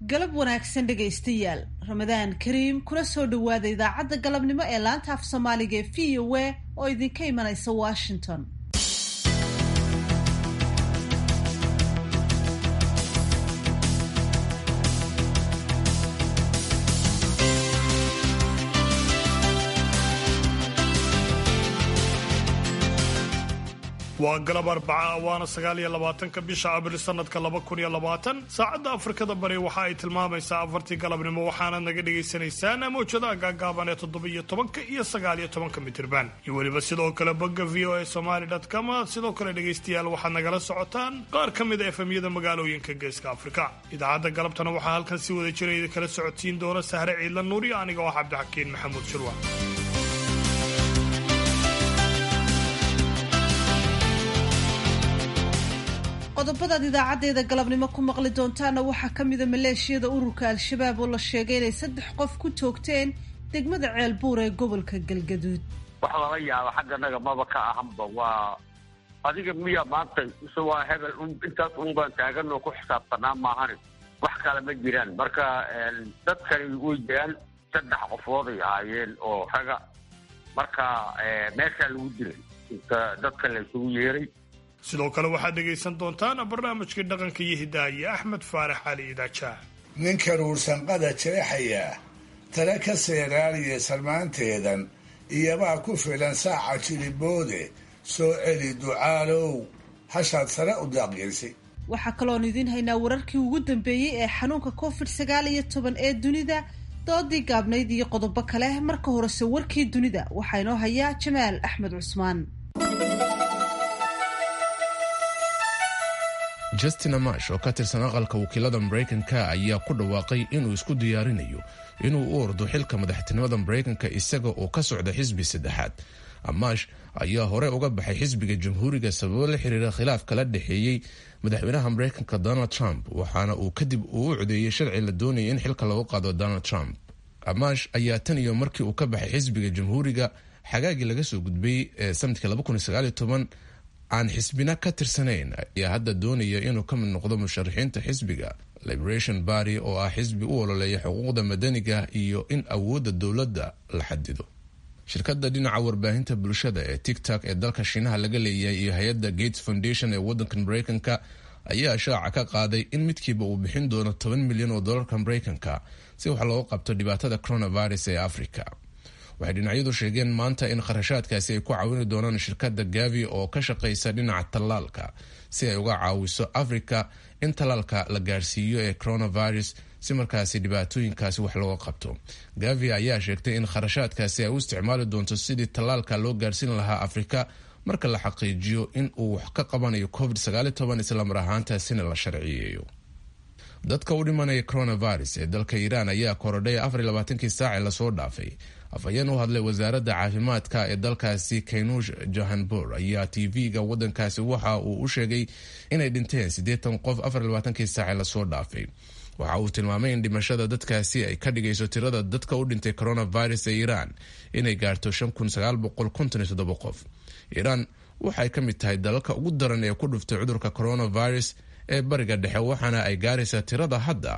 galab wanaagsan dhegaystayaal ramadaan kariim kuna soo dhowaada idaacadda galabnimo ee laanta af soomaaliga ee v o a oo idinka imanaysa washington waa galab arbaca waana sagaal iyo labaatanka bisha abril sanadka laba kun iyo labaatan saacadda afrikada bari waxa ay tilmaamaysaa afartii galabnimo waxaana naga dhagaysanaysaan mawjadaha gaagaaban ee toddobiyo tobanka iyo sagaaliyo tobanka mitirban iyo weliba sidoo kale bogga v o a somaly com sidoo kale dhegaystayaal waxaad nagala socotaan qaar ka mid a efemyada magaalooyinka geeska afrika idaacadda galabtana waxaa halkan si wada jira idinkala socodsiin doona sahre ciidla nuuriyo aniga oo cabdixakiin maxamuud shirwa qodobadaad idaacaddeeda galabnimo ku maqli doontaana waxaa ka mida maleeshiyada ururka al-shabaab oo la sheegay inay saddex qof ku toogteen degmada ceelbuur ee gobolka galgaduud wax lala yaabo xagganaga maba ka ahanba waa adiga miya maanta ise waa hebel intaas un baan taaganoo ku xisaabtanaa maahani wax kale ma jiraan marka dadkani way jiraan saddex qofooday ahaayeen oo raga marka meeshaa lagu dilay inta dadka la isugu yeeray sidoo kale waxaad dhegaysan doontaan barnaamijkii dhaqanka iyo hidaaye axmed faarax cali idaajaah ninka ruursanqada jeexaya tale ka seeraaliya salmaanteedan iyobaa ku filan saaca jiliboode soo celi ducaalow hashaad sare u daaqyeysay waxaa kaloon idiin haynaa wararkii ugu dambeeyey ee xanuunka covid sagaal iyo toban ee dunida doodii gaabnayd iyo qodobo kale marka horese warkii dunida waxaa inoo hayaa jamaal axmed cusmaan justin amash oo ka tirsan aqalka wakiilada maraykanka ayaa ku dhawaaqay inuu isku diyaarinayo inuu u ordo xilka madaxtinimada maraykanka isaga oo ka socda xisbi saddexaad amash ayaa hore uga baxay xisbiga jamhuuriga sababo la xiriira khilaaf kala dhexeeyey madaxweynaha maraykanka donald trump waxaana uu kadib uu u codeeyey sharci la doonaya in xilka lagu qaado donald trump amash ayaa tan iyo markii uu ka baxay xisbiga jamhuuriga xagaagii laga soo gudbay ee sanadkii aan xisbina ka tirsanayn ayaa hadda doonaya inuu ka mid noqdo musharaxiinta xisbiga liberation barty oo ah xisbi u ololeeya xuquuqda madaniga iyo in awoodda dowladda la xadido shirkadda dhinaca warbaahinta bulshada ee tictok ee dalka shiinaha laga leeyahay iyo hay-adda gates foundation ee waddanka maraykanka ayaa shaaca ka qaaday in midkiiba uu bixin doono toban milyan oo dollarka maraykanka si wax looga qabto dhibaatada coronavirus ee africa waxay dhinacyadu sheegeen maanta in kharashaadkaasi ay ku caawini doonaan shirkadda gavi oo ka shaqaysa dhinaca tallaalka si ay uga caawiso africa in tallaalka la gaarsiiyo ee coronavirus si markaasi dhibaatooyinkaasi wax looga qabto gavi ayaa sheegtay in kharashaadkaasi ay u isticmaali doonto sidii tallaalka loo gaarsiin lahaa afrika marka la xaqiijiyo in uu wax ka qabanayo covid islamar ahaantaasina la sharciyeeyo dadka u dhimanaya coronavirus ee dalka iiraan ayaa korodhay afarlabaatankii saace lasoo dhaafay afhayeen u hadlay wasaaradda caafimaadka ee dalkaasi kaynuush jahanbur ayaa tv-ga wadankaasi waxa uu u sheegay inay dhinteen siddeetan qof afarlabaatankii saace lasoo dhaafay waxa uu tilmaamay in dhimashada dadkaasi ay ka dhigayso tirada dadka u dhintay coronavirus ee iiraan inay gaarto qof iiraan waxay ka mid tahay dalalka ugu daran ee ku dhuftay cudurka coronavirus ee bariga dhexe waxaana ay gaaraysaa tirada hadda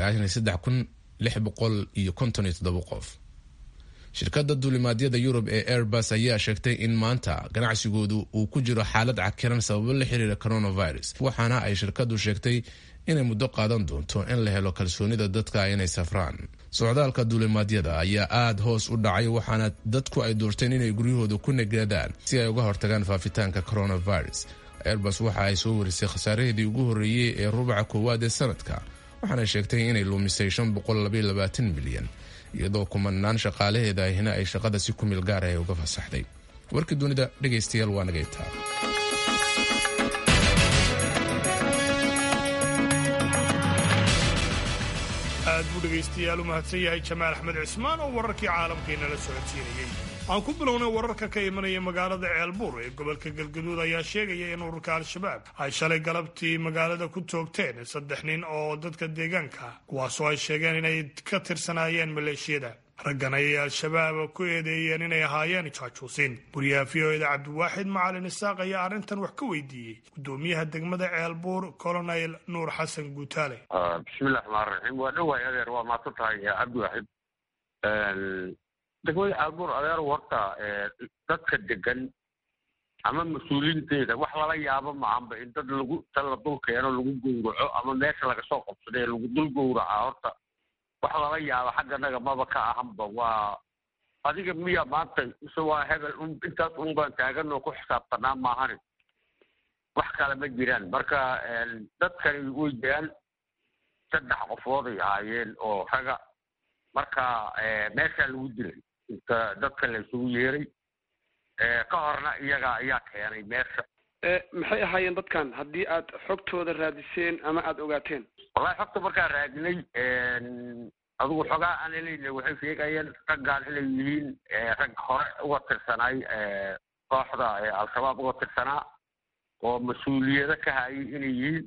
qof shirkadda duulimaadyada yurub ee airbus ayaa sheegtay in maanta ganacsigoodu uu ku jiro xaalad cakiran sababo la xiriira coronavirus waxaana ay shirkadu sheegtay inay muddo qaadan doonto in la helo kalsoonida dadka inay safraan socdaalka duulimaadyada ayaa aada hoos u dhacay waxaana dadku ay doorteen inay guryahooda ku negaadaan si ay uga hortagaan faafitaanka coronavirus airbus waxa ay soo warisay khasaaraheedii ugu horreeyey ee rubaca koowaad ee sanadka waxaana sheegtay inay luumisay milyan iyadoo kumanaan shaqaalaheeda ahina ay shaqada si kumil gaar ah uga fasaxday warkii dunida dhegaystayaal waa nagaytaa aad buu dhegaystayaal u mahadsan yahay jamaal axmed cismaan oo wararkii caalamkeenala socodsiinayey aan ku bilownay wararka ka imanaya magaalada ceelbuur ee gobolka galgaduud ayaa sheegaya in ururka al-shabaab ay shalay galabtii magaalada ku toogteen saddex nin oo dadka deegaanka kuwaasoo ay sheegeen inay ka tirsanaayeen maleeshiyada raggan ayay al-shabaab ku eedeeyeen inay ahaayeen jaajuusin wariyaha v o eda cabdiwaaxid macalin isaaq ayaa arrintan wax ka weydiiyey guddoomiyaha degmada ceelbuur colonel nuur xasan guutaale bismillahi raxmaan raxiim waa dhowaay adeer waa maadsan tahay cabdiwaaxid degmada ceelbuur adeer horta dadka degan ama mas-uuliinteeda wax lala yaabo mahanba in dad lagu ta la dul keeno lagu gowraco ama meesha laga soo qabsadee lagu dul gowracaa horta wax lala yaabo xagganaga maba ka ahanba waa adiga miya maanta mise waa hebel un intaas un baan taagan oo ku xisaabtanaa maahani wax kale ma jiraan marka dadkani way jiraan saddex qofooday ahaayeen oo raga marka meeshaa lagu dilay inta dadka la isugu yeeray ka horna iyaga ayaa keenay meesha maxay ahaayeen dadkan haddii aad xogtooda raadiseen ama aada ogaateen wallahi xogta markaan raadinay adigu xogaa aan helayna waxay sheegayeen raggaan inay yihiin rag hore uga tirsanaay kooxda al-shabaab uga tirsanaa oo mas-uuliyado ka hayay inay yihiin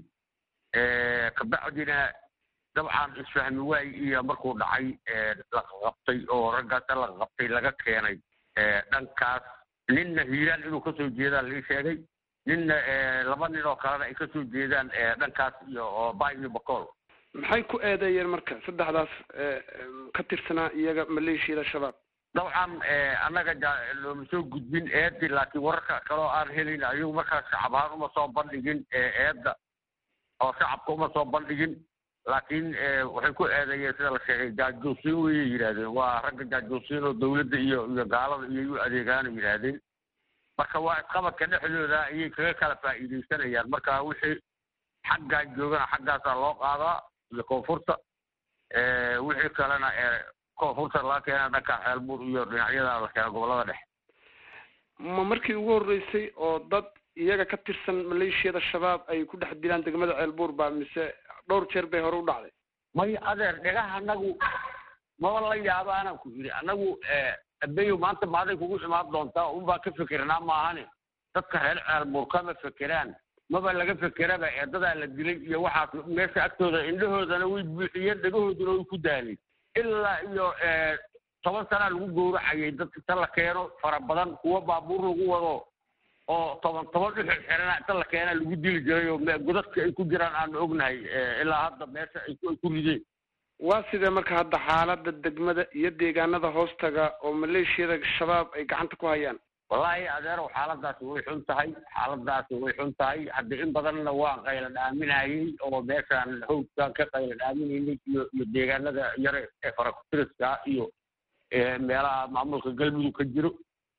kabacdina dabcan isfahmi waay iyo markuu dhacay laqaqabtay oo raggaasa laqaqabtay laga keenay dhankaas ninna hiiraan inuu kasoo jeedaan lii sheegay ninna laba nin oo kalena ay kasoo jeedaan dhankaas iyo oo bay iyo bacool maxay ku eedeeyeen marka saddexdaas ka tirsanaa iyaga maleeshiyada shabaab dabcan annaga looma soo gudbin eedi laakiin wararka kaloo aan helin ayagu markaas shacab ahaan uma soo bandhigin eedda oo shacabka uma soo bandhigin laakiin waxay ku eedeeyeen sida la sheegay jaajuusiin wayay yidhaahdeen waa ragga jaajuusiin oo dawladda iyo iyo gaalada iyo u adeegaana yidhaahdeen marka waa isqabadka dhexdooda ayay kaga kala faa'iidaysanayaan marka wixii xaggaan joogana xaggaasaa loo qaadaa iyo koonfurta wixii kalena koonfurta laga keena dhanka xeelbuur iyo dhinacyada la keena gobolada dhexe ma markii ugu horreysay oo dad iyaga ka tirsan maleeshiyada shabaab ay ku dhex dilaan degmada ceelbuur baa mise dhowr jeer bay hore u dhacday may adeer dhegaha anagu maba la yaaba anaan ku yidhi anagu abeyo maanta maaday kugu imaan doontaa unbaa ka fikirnaa maahane dadka reer ceelbuur kama fekeraan maba laga fekeraba eedadaa la dilay iyo waxaas meesha agtooda indhahoodana way buuxiyeen dhegahooduna way ku daalay ilaa iyo toban sanaa lagu gowracayay dad inta la keeno fara badan kuwa baabuur lagu wado oo toban toban dhixir xirana inta la keena lagu dili jiray oo godadka ay ku jiraan aanu ognahay ilaa hadda meesha ay ku rideen waa sidee marka hadda xaalada degmada iyo deegaanada hoostaga oo maleeshiyada shabaab ay gacanta ku hayaan wallaahi adeerow xaaladaasi way xun tahay xaaladaasi way xun tahay hadda in badanna waan qayla dhaaminayay oo meeshaan hawdkaan ka qayla dhaaminaynay iyo iyo deegaanada yare ee farakutiriska iyo meelaha maamulka galmudug ka jiro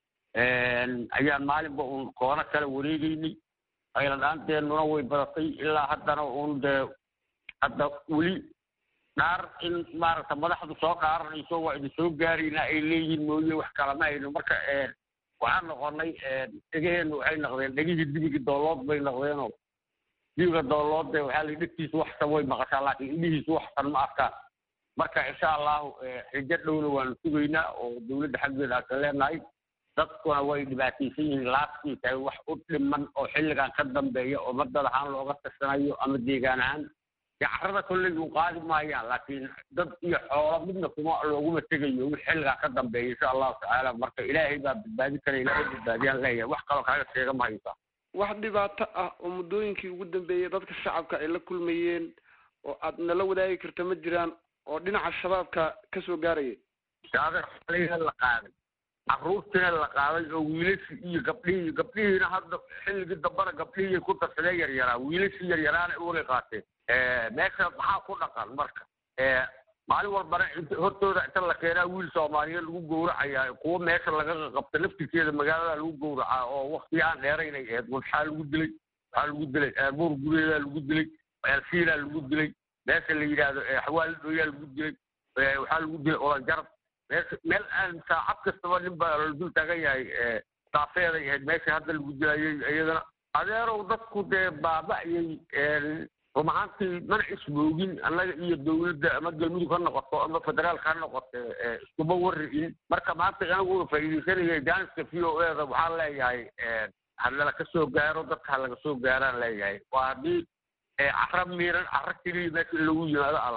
ayaan maalinba uun koono kala wareegeynay qayla dhaanteennuna way badatay ilaa haddana uun dee hadda weli dhaar in maaragta madaxdu soo dhaaranayso waa idin soo gaaraynaa ay leeyihiin mooye wax kalama hayno marka waxaan noqonay dhegaheennu waxay noqdeen dhegihii dibigii doolood bay noqdeenoo dibiga dooloodde waxaa la dhegtiisu waxsan way maqashaa laakiin indhihiisu waxsan ma arkaan marka insha allahu xijo dhowna waanu sugaynaa oo dawladda xaggeeda aan ka leenahay dadkuna way dhibaataysan yihiin laaskii tahay wax u dhiman oo xilligan ka dambeeya oo madad ahaan looga tirsanayo ama deegaan ahaan carrada kolley u qaadi maayaan laakiin dad iyo xoolo midna kuma looguma tegayo wix xilligaa ka dambeeya insha allahu tacaala marka ilaahay baa badbaadi kara ilaahay badbaadiyaan leeyahay wax kaloo kaaga sheega ma haysaa wax dhibaato ah oo muddooyinkii ugu dambeeyey dadka shacabka ay la kulmayeen oo aad nala wadaagi karta ma jiraan oo dhinaca shabaabka ka soo gaaraya adeer xaliga la qaaday carruurtiina la qaaday oo wiilashii iyo gabdhihii gabdhihiina hadda xilligii dambana gabdhihii ku darsadeen yaryaraa wiilashii yaryaraana uwagay qaateen meesha maxaa ku dhaqan marka maalin walbana hortooda inta la keenaa wiil soomaaliyeed lagu gowracayaa kuwa meesha laga qabta laftirkeeda magaalada lagu gowracaa oo wakti aan dheeraynay aheyd waxaa lagu dilay waxaa lagu dilay buur gureedaa lagu dilay elfiilaa lagu dilay meesha la yidhaahdo xawaali dhooyaa lagu dilay waxaa lagu dilay olajarab meesha meel aan saacad kastaba nin baa la dul taagan yahay saafeeday ahayd meesha hadda lagu dilayay iyadana adeerow dadku dee baaba'yay run ahaantii mana ismoogin annaga iyo dawladda ama galmudug ha noqoto ama federaalka ha noqoto iskuma warri'in marka maanta anaguna faa'iidaysanaya jaaniska v o eda waxaan leeyahay hanala ka soo gaaro dadka ha laga soo gaaraan leeyahay waa haddii cara miiran cara keliya meesha in lagu yimaado aan la rabo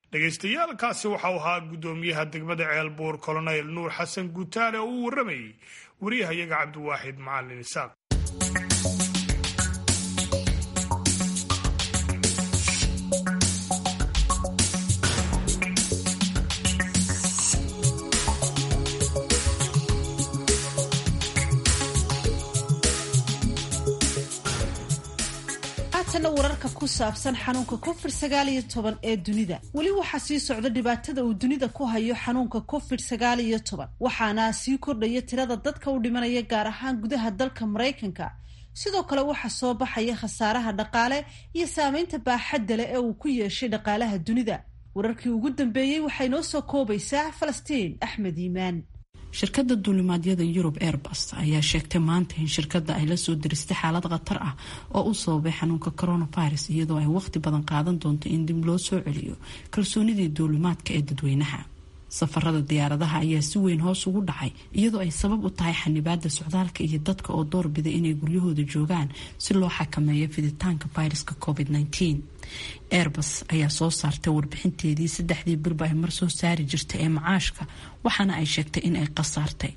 dhegaystayaal kaasi waxau ahaa guddoomiyaha degmada ceelbuur colonel nuur xasan guutaale oo uu warramayey wariyahayaga cabdiwaaxid macalin isaaq wararka ku saabsan xanuunka covid sagaal iyo toban ee dunida weli waxaa sii socda dhibaatada uu dunida ku hayo xanuunka covid sagaal iyo toban waxaana sii kordhaya tirada dadka u dhimanaya gaar ahaan gudaha dalka maraykanka sidoo kale waxaa soo baxaya khasaaraha dhaqaale iyo saameynta baaxadda leh ee uu ku yeeshay dhaqaalaha dunida wararkii ugu dambeeyey waxay noo soo koobaysaa falastiin axmed iimaan shirkadda duulimaadyada yurub airbus ayaa sheegtay maanta in shirkadda ay lasoo diristay xaalad khatar ah oo u sababay xanuunka coronavirus iyadoo ay waqti badan qaadan doonto in dib loo soo celiyo kalsoonidii duulimaadka ee dadweynaha safarada diyaaradaha ayaa si weyn hoos ugu dhacay iyadoo ay sabab u tahay xanibaada socdaalka iyo dadka oo doorbiday inay guryahooda joogaan si loo xakameeyo fiditaanka viruska covid -19 airbus ayaa soo saartay warbixinteedii saddexdii bilba ay mar soo saari jirtay ee macaashka waxaana ay sheegtay in ay khasaartay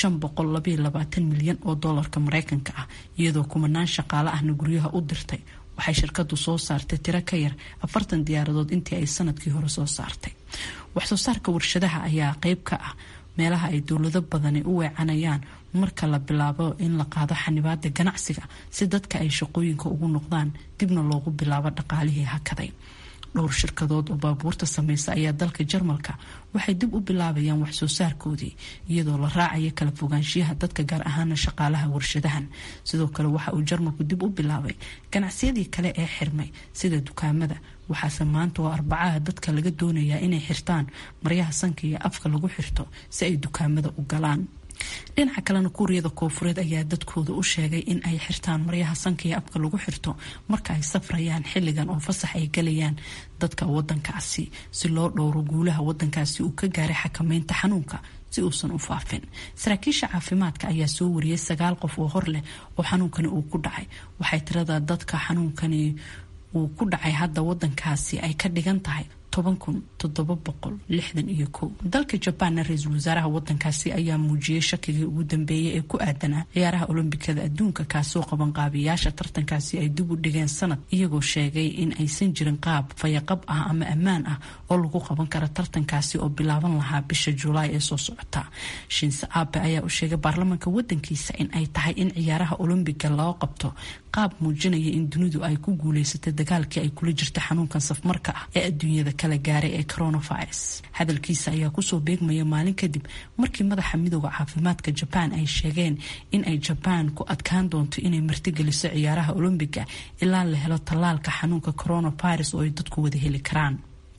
milyan oo doolarka mareykanka ah iyadoo kumanaan shaqaale ahna guryaha u dirtay waxay shirkadu soo saartay tiro ka yar afartan diyaaradood intii ay sanadkii hore soo saartay waxsoo saarka warshadaha ayaa qeyb ka ah meelaha ay dowlado badani u weecanayaan marka la bilaabo in la qaado xanibaada ganacsiga si dadka ay shaqooyinka ugu noqdaan dibna loogu bilaabo dhaqaalihii hakaday dhowr shirkadood oo baabuurta sameysa ayaa dalka jarmalka waxay dib u bilaabayaan waxsoo saarkoodii iyadoo la raacayo kala fogaanshiyaha dadka gaar ahaana shaqaalaha warshadahan sidoo kale waxa uu jarmalku dib u bilaabay ganacsiyadii kale ee xirmay sida dukaamada waxaase maanta oo arbacaha dadka laga doonayaa inay xirtaan maryaha sanka iyo afka lagu xirto si ay dukaamada u galaan dhinaca kalena kuuriyada koofureed ayaa dadkooda u sheegay in ay xirtaan maryaha sanka iyo afka lagu xirto marka ay safrayaan xilligan oo fasax ay galayaan dadka wadankaasi si loo dhowro guulaha wadankaasi uu ka gaaray xakameynta xanuunka si uusan u faafin saraakiisha caafimaadka ayaa soo wariyay sagaal qof oo hor leh oo xanuunkani uu ku dhacay waxay tirada dadka xanuunkani uu ku dhacay hadda wadankaasi ay ka dhigan tahay toban kun toddoba boqol lixdan iyo kow dalka jabaanna ra-iisul wasaaraha wadankaasi ayaa muujiyey shakigii ugu dambeeyay ee ku aadanaa ciyaaraha olombikada adduunka kaasoo qabanqaabiyaasha tartankaasi ay dib u dhigeen sanad iyagoo sheegay in aysan jirin qaab fayaqab ah ama ammaan ah oo lagu qaban kara tartankaasi oo bilaaban lahaa bisha julaay ee soo socota shinse abe ayaa u sheegay baarlamaanka wadankiisa in ay tahay in ciyaaraha olombiga loo qabto qaab muujinaya in dunidu ay ku guuleysatay dagaalkii ay kula jirta xanuunkan safmarka ah ee adduunyada kala gaaray ee coronavirus hadalkiisa ayaa kusoo beegmaya maalin kadib markii madaxa midooda caafimaadka jabaan ay sheegeen in ay jabaan ku adkaan doonto inay martigeliso ciyaaraha olombiga ilaa la helo tallaalka xanuunka coronavirus oo ay dadku wada heli karaan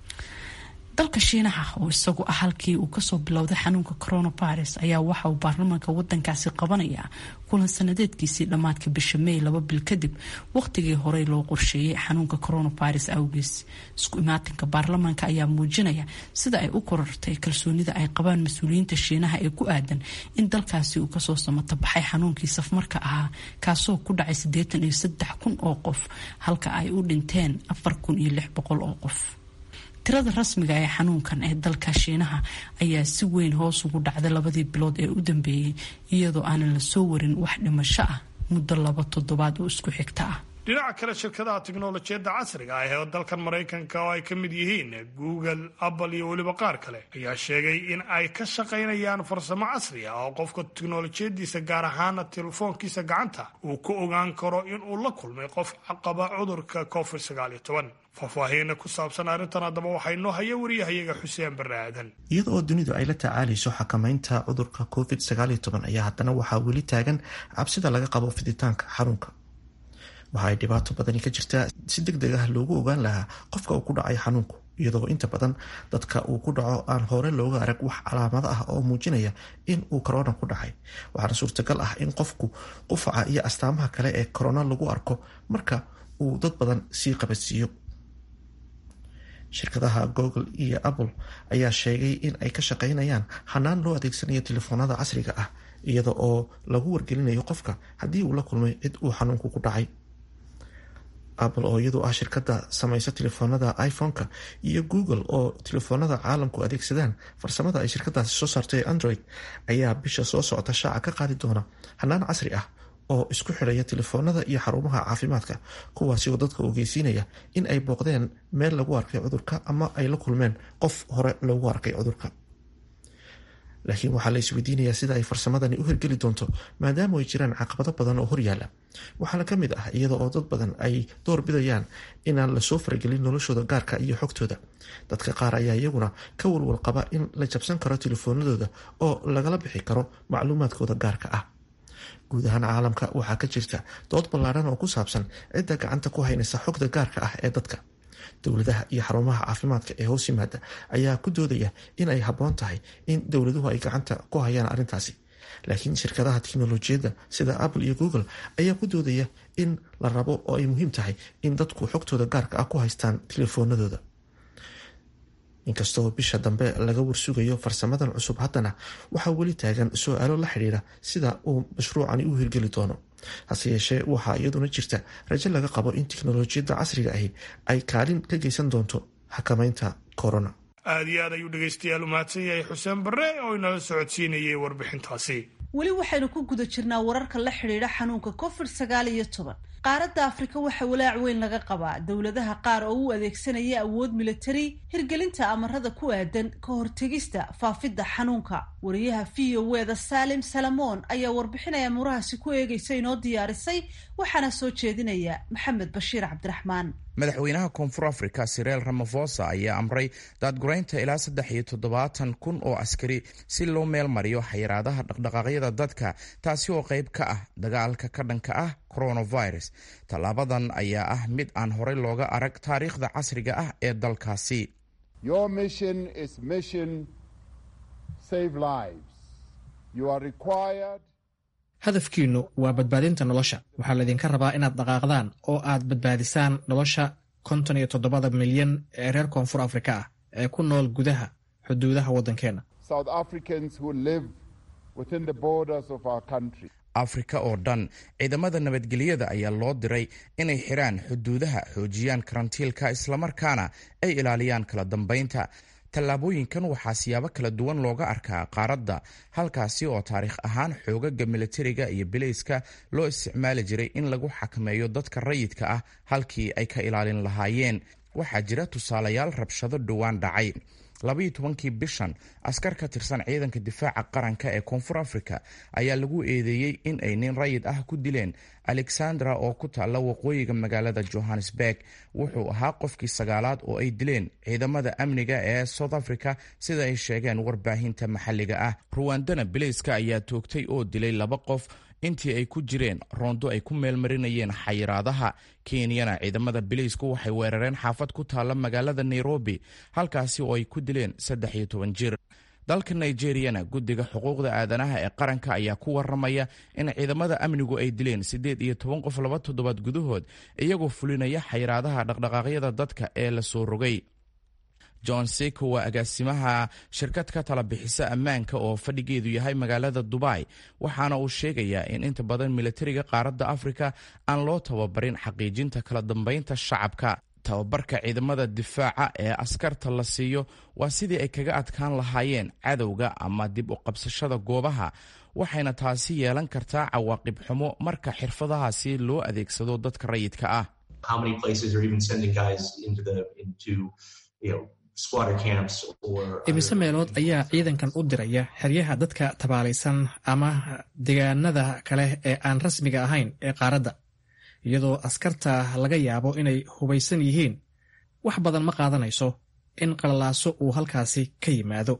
dalka shiinaha oo isagu ah halkii uu kasoo bilowday xanuunka coronavirus ayaa waxa uu baarlamaanka wadankaasi qabanayaa kulan sanadeedkiisii dhammaadka bisha may laba bil kadib waqtigii horey loo qorsheeyay xanuunka coronavirus awgees isku imaatinka baarlamaanka ayaa muujinaya sida ay u korortay kalsoonida ay qabaan mas-uuliyiinta shiinaha ee ku aadan in dalkaasi uu kasoo samata baxay xanuunkii safmarka ahaa kaasoo ku dhacay siddeetan iyo saddex kun oo qof halka ay u dhinteen afar kun iyo lix boqol oo qof tirada rasmiga ee xanuunkan ee dalka shiinaha ayaa si weyn hoos ugu dhacday labadii bilood ee u dambeeyey iyadoo aanan la soo warin wax dhimasho ah muddo laba toddobaad oo isku xigta ah dhinaca kale shirkadaha tiknolojiyadda casriga ah ee dalkan maraykanka oo ay ka mid yihiin google apple iyo weliba qaar kale ayaa sheegay in ay ka shaqaynayaan farsamo casri ah oo qofka tiknolojiyadiisa gaar ahaana telefoonkiisa gacanta uu ku ogaan karo inuu la kulmay qof qaba cudurka covid sagaal iyo toban faahfaahiina ku saabsan arrintan haddaba waxaa inoo haya wariyahayaga xuseen barre aadan iyada oo dunidu ay la tacaalayso xakamaynta cudurka covid sagaaliyo toban ayaa haddana waxaa weli taagan cabsida laga qabo fiditaanka xarunka waxa ay dhibaato badani ka jirtaa si deg deg ah loogu ogaan lahaa qofka uu ku dhacay xanuunku iyadoo inta badan dadka uu ku dhaco aan hore looga arag wax calaamado ah oo muujinaya in uu korona ku dhacay waxaana suurtagal ah in qofku qufaca iyo astaamaha kale ee korona lagu arko marka uu dad badan sii qabadsiiyo shirkadaha google iyo apple ayaa sheegay in ay ka shaqaynayaan hanaan loo adeegsanayo telefoonada casriga ah iyada oo lagu wargelinayo qofka haddii uu la kulmay cid uu xanuunku ku dhacay apple oo iyadu ah shirkada samaysa telefoonada iphone-ka iyo google oo telefoonada caalamku adeegsadaan farsamada ay shirkadaasi soo saartay ee android ayaa bisha soo socota shaaca ka qaadi doona hanaan casri ah oo isku xidhaya telefoonada iyo xarumaha caafimaadka kuwaasi oo dadka ogeysiinaya in ay booqdeen meel lagu arkay cudurka ama ay la kulmeen qof hore loogu arkay cudurka laakiin waxaa la isweydiinayaa sida ay farsamadani u hirgeli doonto maadaama ay jiraan caqabado badan oo horyaala waxaana ka mid ah iyada oo dad badan ay door bidayaan inaan lasoo faragelin noloshooda gaarka iyo xogtooda dadka qaar ayaa iyaguna ka walwal qaba in la jabsan karo telefoonadooda oo lagala bixi karo macluumaadkooda gaarka ah guud ahaan caalamka waxaa ka jirta dood ballaaran oo ku saabsan cidda gacanta ku haynaysa xogta gaarka ah ee dadka dowladaha iyo xarumaha caafimaadka ee hoos yimaada ayaa ku doodaya in ay habboon tahay in dowladuhu ay gacanta ku hayaan arrintaasi laakiin shirkadaha tiknolojiyadda sida apple iyo google ayaa ku doodaya in la rabo oo ay muhiim tahay in dadku xogtooda gaarka ah ku haystaan telefoonadooda inkastoo bisha dambe laga warsugayo farsamadan cusub haddana waxaa weli taagan su-aalo la xidhiira sida uu mashruucani u hirgeli doono hase yeeshee waxaa iyaduna jirta rajo laga qabo in tiknolojiyadda casriga ahi ay kaalin ka geysan doonto xakamaynta corona aad iyo aad ayuu dhegaystayaal u mahadsan yahay xuseen barre oo inala socodsiinayay warbixintaasi weli waxaynu ku guda jirnaa wararka la xidhiidha xanuunka covid sagaal iyo toban qaaradda afrika waxaa walaac weyn laga qabaa dowladaha qaar oo u adeegsanaya awood militari hirgelinta amarada ku aadan ka hortegista faafidda xanuunka wariyaha v o weda saalim salamoon ayaa warbixinaya murahaasi ku eegaysa inoo diyaarisay waxaana soo jeedinaya maxamed bashiir cabdiraxmaan madaxweynaha koonfur africa sireel ramafosa ayaa amray daadguraynta ilaa saddex iyo toddobaatan kun oo askari si loo meel mariyo xayiraadaha dhaqdhaqaaqyada dadka taasi oo qayb ka ah dagaalka ka dhanka ah coronavirus tallaabadan ayaa ah mid aan horey looga arag taariikhda casriga ah ee dalkaasi hadafkiinnu waa badbaadinta nolosha waxaa laydinka rabaa inaad dhaqaaqdaan oo aad badbaadisaan nolosha konton iyo toddobada milyan ee reer koonfur afrika ah ee ku nool gudaha xuduudaha waddankeenna afrika oo dhan ciidamada nabadgelyada ayaa loo diray inay xidhaan xuduudaha xoojiyaan karantiilka islamarkaana ay ilaaliyaan kala dambaynta tallaabooyinkan waxaa siyaabo kala duwan looga arkaa qaaradda halkaasi oo taariikh ahaan xoogaga militariga iyo bilayska loo isticmaali jiray in lagu xakameeyo dadka rayidka ah halkii ay ka ilaalin lahaayeen waxaa jira tusaalayaal rabshado dhowaan dhacay labaiyo tobankii bishan askar ka tirsan ciidanka difaaca qaranka ee koonfur africa ayaa lagu eedeeyey in ay nin rayid ah ku dileen alexandra oo ku taalla waqooyiga magaalada johannesburg wuxuu ahaa qofkii sagaalaad oo ay dileen ciidamada amniga ee south africa sida ay sheegeen warbaahinta maxalliga ah ruwandana bilayska ayaa toogtay oo dilay laba qof intii ay ku jireen roondo ay ku meelmarinayeen xayiraadaha kenyana ciidamada bilaysku waxay weerareen xaafad ku taalla magaalada nairobi halkaasi oo ay ku dileen saddex iyo toban jir dalka nigeriyana guddiga xuquuqda aadanaha ee qaranka ayaa ku waramaya in ciidamada amnigu ay dileen siddeed iyo toban qof laba toddobaad gudahood iyagoo fulinaya xayiraadaha dhaqdhaqaaqyada dadka ee la soo rogay john seko waa agaasimaha shirkad ka tala bixisa ammaanka oo fadhigeedu yahay magaalada dubai waxaana uu sheegayaa in inta badan militariga qaaradda afrika aan loo tababarin xaqiijinta kala dambeynta shacabka tababarka ciidamada difaaca ee askarta la siiyo waa sidii ay kaga adkaan lahaayeen cadowga ama dib u qabsashada goobaha waxayna taasi yeelan kartaa cawaaqib xumo marka xirfadahaasi loo adeegsado dadka rayidka ah imise meelood ayaa ciidankan u diraya xeryaha dadka tabaalaysan ama deegaanada kale ee aan rasmiga ahayn ee qaaradda iyadoo askarta laga yaabo inay hubaysan yihiin wax badan ma qaadanayso in qalalaaso uu halkaasi ka yimaado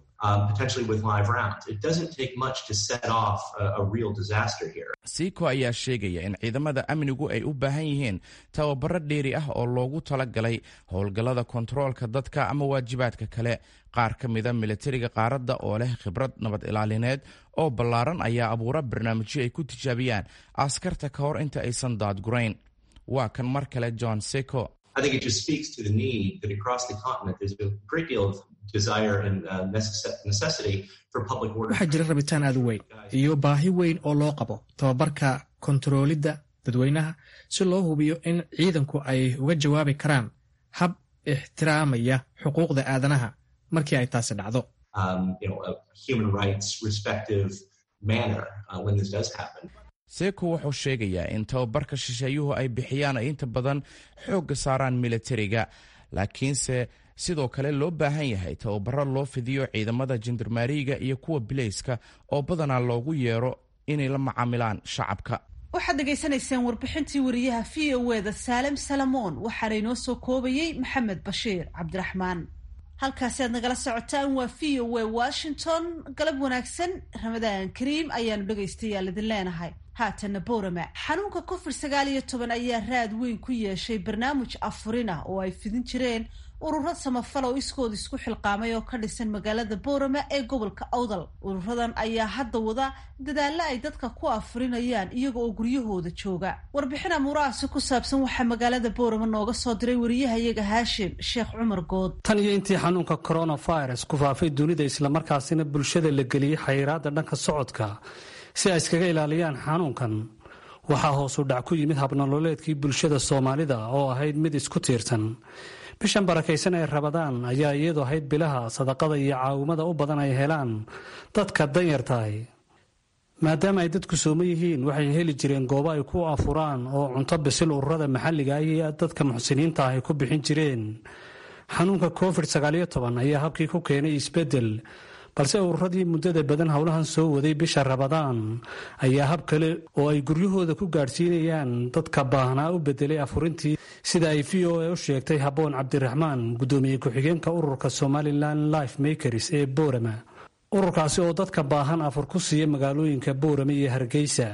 siiko ayaa sheegaya in ciidamada amnigu ay u baahan yihiin tababaro dheeri ah oo loogu talagalay howlgallada kontaroolka dadka ama waajibaadka kale qaar ka mida militariga qaaradda oo leh khibrad nabad ilaalineed oo ballaaran ayaa abuura barnaamijyo ay ku tijaabiyaan askarta ka hor inta aysan daadgurayn waa kan mar kale john seko waxaa jira rabitaan aad u weyn iyo baahi weyn oo loo qabo tababarka kontaroolidda dadweynaha si loo hubiyo in ciidanku ay uga jawaabi karaan hab ixtiraamaya xuquuqda aadanaha markii ay taasi dhacdo seeko wuxuu sheegayaa in tababarka shisheeyuhu ay bixiyaan ay inta badan xoogga saaraan militariga laakiinse sidoo kale loo baahan yahay tababaro loo fidiyo ciidamada jandarmaariga iyo kuwa bileyska oo badanaa loogu yeero inay la macaamilaan shacabka waxaad dhegaysanayseen warbixintii wariyaha v o eda saalem salamoon waxaana inoo soo koobayey maxamed bashiir cabdiraxmaan halkaasi aad nagala socotaan waa v o e washington galab wanaagsan ramadaan kariim ayaanu dhegaystayaal idin leenahay haatana boorama xanuunka covid sagaal iyo toban ayaa raad weyn ku yeeshay barnaamij afurin ah oo ay fidin jireen ururo samafal oo iskooda isku xilqaamay oo ka dhisan magaalada boorama ee gobolka awdal ururadan ayaa hadda wada dadaalla ay dadka ku afurinayaan iyaga oo guryahooda jooga warbixin amuurahaasi ku saabsan waxaa magaalada boorama nooga soo diray wariyahayaga haashim sheekh cumar good tan iyo intii xanuunka coronavirus ku faafay dunida islamarkaasina bulshada la geliyey xayiraadda dhanka socodka si ay iskaga ilaaliyaan xanuunkan waxaa hoosu dhac ku yimid habnololeedkii bulshada soomaalida oo ahayd mid isku tiirsan bishan barakaysan ee rabadaan ayaa iyadu ahayd bilaha sadaqada iyo caawimada u badan ay helaan dadka danyartahay maadaama ay dadku sooman yihiin waxay heli jireen goobo ay ku afuraan oo cunto bisil ururada maxalliga iyo dadka muxsiniinta ah ay ku bixin jireen xanuunka covid sagaaliyo toban ayaa habkii ku keenay isbeddel balse ururadii muddada badan howlahan soo waday bisha rabadaan ayaa hab kale oo ay guryahooda ku gaadhsiinayaan dadka baahnaa u bedelay afurintii sida ay v o a u sheegtay habboon cabdiraxmaan guddoomiye ku-xigeenka ururka somalilan life makers ee boorama ururkaasi oo dadka baahan afur ku siiya magaalooyinka boorama iyo hargeysa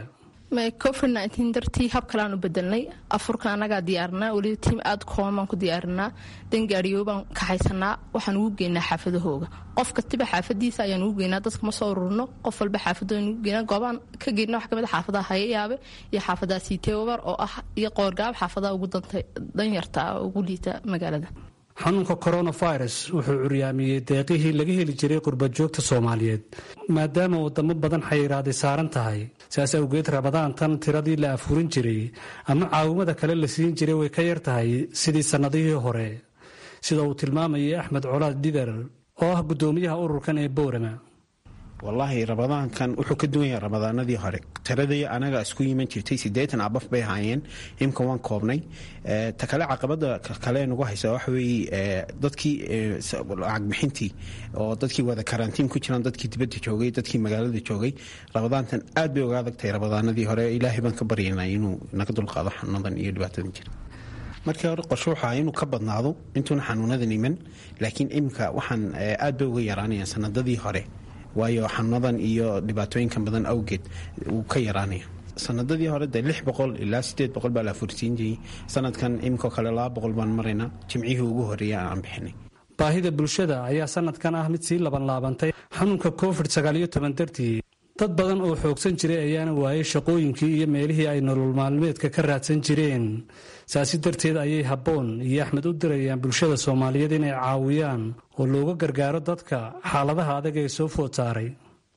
covid dartii hab kaleaan u bedelnay afurka anagaa diyaarinaa weliba tiim aada kooban baan ku diyaarinaa dangaariyo baan kaxaysanaa waxaan ugu geynaa xaafadahooga qof kastiba xaafadiisa ayaan ugu geynaa dadka ma soo ururno qof walba xaafadooan ugu geynaa goobaan ka geyna wax kamid xaafadaha hayayaabe iyo xaafadaha siiteobar oo ah iyo qoorgaab xaafadaha ugu danyarta ugu liita magaalada xanuunka coronavirus wuxuu curyaamiyey deeqihii laga heli jiray qurbajoogta soomaaliyeed maadaama wadamo badan xayiraaday saaran tahay saas awgeed rabadaan tan tiradii la afurin jiray ama caawimada kale la siin jiray way ka yar tahay sidii sannadihii hore sida uu tilmaamayay axmed colaad dhidar oo ah guddoomiyaha ururkan ee boorama wallaahi ramadaankan wuxuu ka duwan yahay ramadaanadii hore tiradii anaga isku yiman jirtay sideetan abaf bay ahaayeen imka waan koobnay ta kale caqabada kale nagu haysa waxa weeye dadkii lacag bixintii oo dadkii wada karantiin ku jiraan dadkii dibadda joogay dadkii magaalada joogay ramadaantan aad bay uga adagtahay ramadaanadii hore ilaahay baan ka baryanaa inuu naga dulqaado xanuunadan iyo dhibaatadan jira markii hore qorsho waxaa inuu ka badnaado intuuna xanuunadan iman laakiin imika waxaan aad bay uga yaraanayaan sanadadii hore waayo xanuunadan iyo dhibaatooyinkan badan awgeed wuu ka yaraanaya sanadadii hore de lix boqol ilaa sideed boqol baa la afursiin jiray sanadkan imikoo kale laba boqol baan maraynaa jimcihii ugu horreeya aan bixinay baahida bulshada ayaa sanadkan ah mid sii labanlaabantay xanuunka covid sagaaliyo toban dartii dad badan oo xoogsan jiray ayaana waayay shaqooyinkii iyo meelihii ay nolol maalmeedka ka raadsan jireen saasi darteed ayay habboon iyo axmed u dirayaan bulshada soomaaliyeed inay caawiyaan oo looga gargaaro dadka xaaladaha adag ee soo food saaray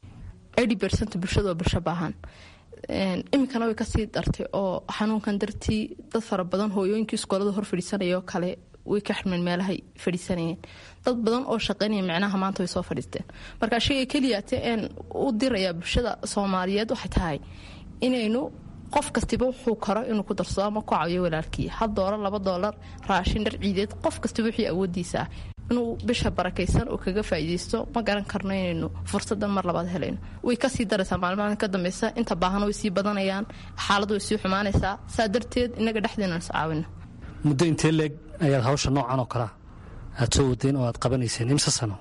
bulshada oo bulsho baahan iminkana way kasii dartay oo xanuunkan dartii dad fara badan hooyooyinkii iskoolada hor fadhiisanayoo kale way ka xirmeen meelahay fadhiisanayeen dad badan oo shaqaynaya micnaha maanta way soo fadhiisteen marka shayga keliyaate een u dirayaa bulshada soomaaliyeed waxay tahay inaynu qof kastiba wuxuu karo inuu ku darsado ama ku caawiyo walaalkii hal doolar laba doolar raashin dhar ciideed qof kastiba wixii awoodiisa ah inuu bisha barakaysan oo kaga faa'iidaysto ma garan karno inaynu fursadan mar labaad helayno way kasii daraysaa maalmahan ka dambeysa inta baahan way sii badanayaan xaaladu way sii xumaanaysaa saa darteed inaga dhexdeena is caawino muddo intee leeg ayaad hawsha noocan oo kalea aad soo wadeen oo aad qabanayseen imse sano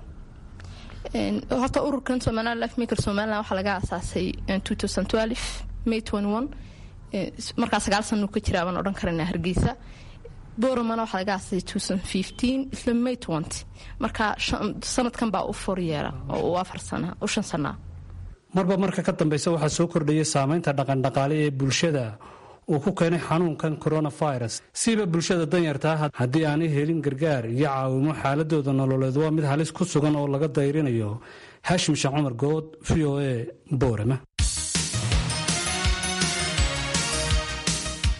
horta ururkan somaliland life maker somaliland waxaa laga asaasay may markaa sagaal sano ka jira baan odhan karana hargeysa boramana waxaa laga aasasay isla may marka sanadkan baa u for yeera oo u afar sana u shan sanaa marba marka ka dambeysa waxaa soo kordhaya saameynta dhaqandhaqaale ee bulshada uu ku keenay xanuunkan coronavirus siba bulshada danyartaa haddii aanay helin gargaar iyo caawimo xaaladooda nololeed waa mid halis ku sugan oo laga dayrinayo haashim sheekh cumar good v o a boorama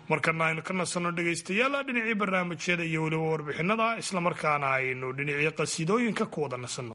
markana aynu ka nasanno dhegaystayaal dhinacii barnaamijyada iyo weliba warbixinada islamarkaana aynu dhinacii qasiidooyinka ku wada nasanno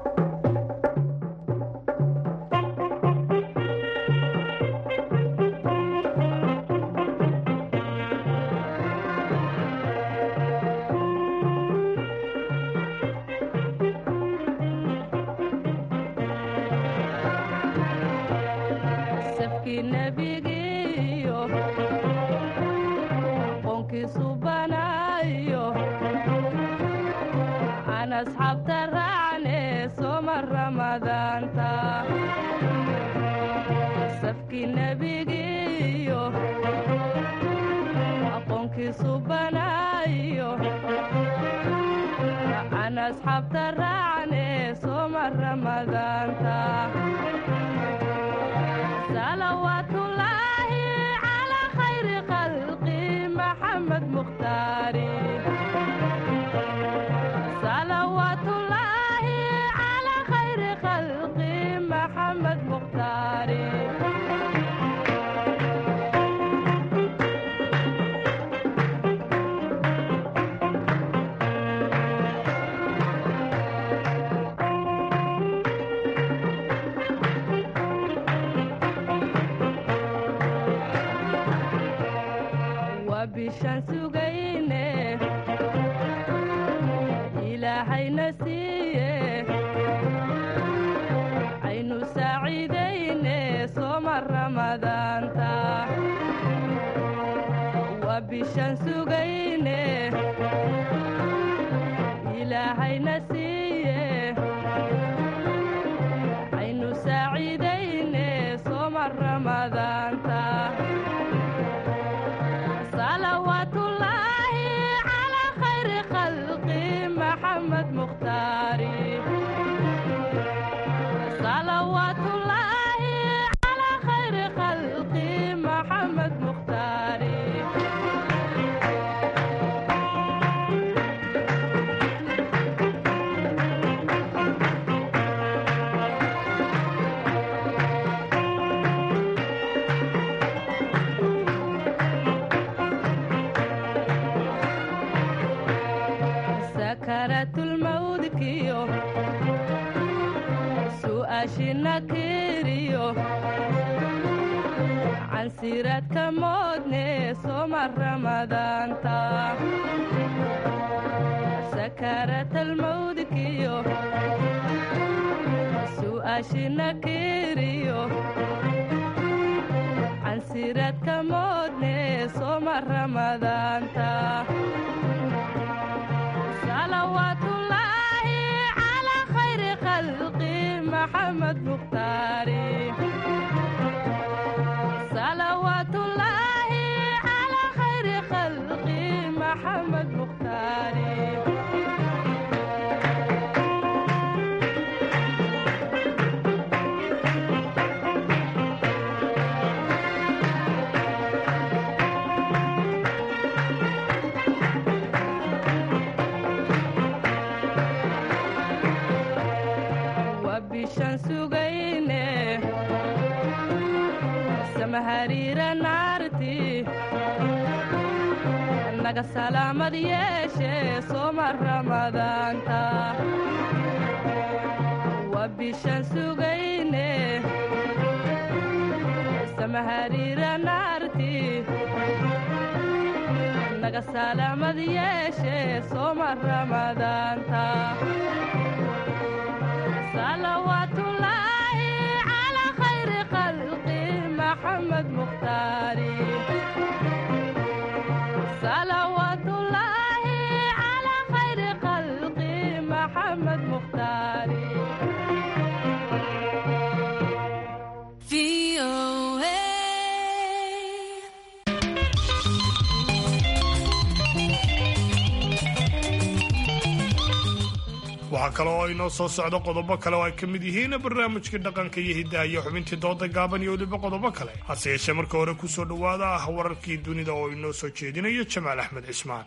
waxaa kale oo inoo soo socdo qodobo kale oo ay ka mid yihiin barnaamijkii dhaqanka iyo hiddaha iyo xubintii dooda gaaban iyo weliba qodobo kale hase yeeshee marka hore ku soo dhowaada ah wararkii dunida oo inoo soo jeedinayo jamaal axmed cismaan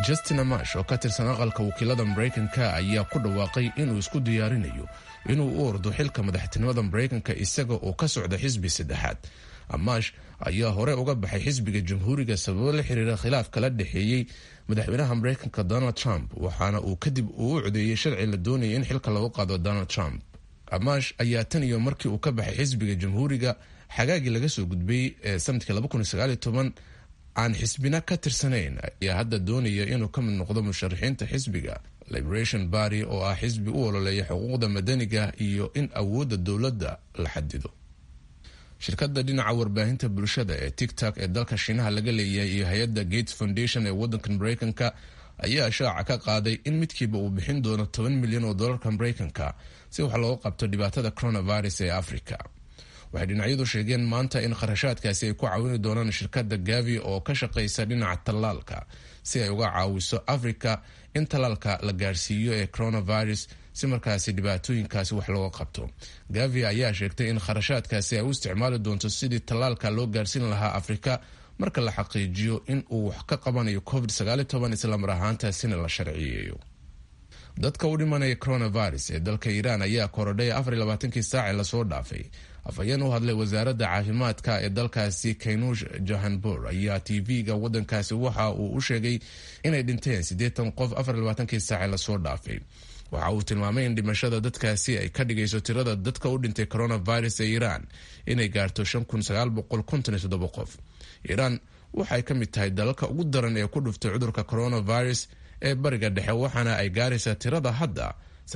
justin amash oo ka tirsan aqalka wakiilada maraykanka ayaa ku dhawaaqay inuu isku diyaarinayo inuu u ordo xilka madaxtinimada maraykanka isaga oo ka socda xisbi saddexaad amash ayaa hore uga baxay xisbiga jamhuuriga sababo la xiriira khilaaf kala dhexeeyey madaxweynaha maraykanka donald trump waxaana uu kadib uu u codeeyey sharci la doonaya in xilka lagu qaado donald trump amash ayaa tan iyo markii uu ka baxay xisbiga jamhuuriga xagaagii laga soo gudbay ee sanadkii aan xisbina ka tirsanayn ayaa hadda doonaya inuu ka mid noqdo musharaxiinta xisbiga liberation barty oo ah xisbi u ololeeya xuquuqda madaniga iyo in awoodda dowladda la xadido shirkadda dhinaca warbaahinta bulshada ee tictok ee dalka shiinaha laga leeyahay iyo hay-adda gates foundation ee wadanka maraykanka ayaa shaaca ka qaaday in midkiiba uu bixin doono toban milyan oo dolarka maraykanka si wax looga qabto dhibaatada coronavirus ee africa waxay dhinacyadu sheegeen maanta in kharashaadkaasi ay ku caawini doonaan shirkadda gavi oo ka shaqaysa dhinaca tallaalka si ay uga caawiso africa in tallaalka la gaarsiiyo ee coronavirus si markaasi dhibaatooyinkaasi wax looga qabto gavi ayaa sheegtay in kharashaadkaasi ay u isticmaali doonto sidii tallaalka loo gaarsiin lahaa afrika marka la xaqiijiyo in uu wax ka qabanayo covid islamar ahaantaasina la sharciyeeyo dadka u dhimanaya coronavirus ee dalka iiraan ayaa korodhay afarlabaatankii saace lasoo dhaafay afhayeen u hadlay wasaaradda caafimaadka ee dalkaasi kaynuush jahanbur ayaa tv-ga wadankaasi waxa uu u sheegay inay dhinteen siddeetan qof afarlabaatankii saace lasoo dhaafay waxa uu tilmaamay in dhimashada dadkaasi ay ka dhigayso tirada dadka u dhintay coronavirus ee iiraan inay gaarto qof iiraan waxay ka mid tahay dalalka ugu daran ee ku dhuftay cudurka coronavirus ee bariga dhexe waxaana ay gaaraysaa tirada hadda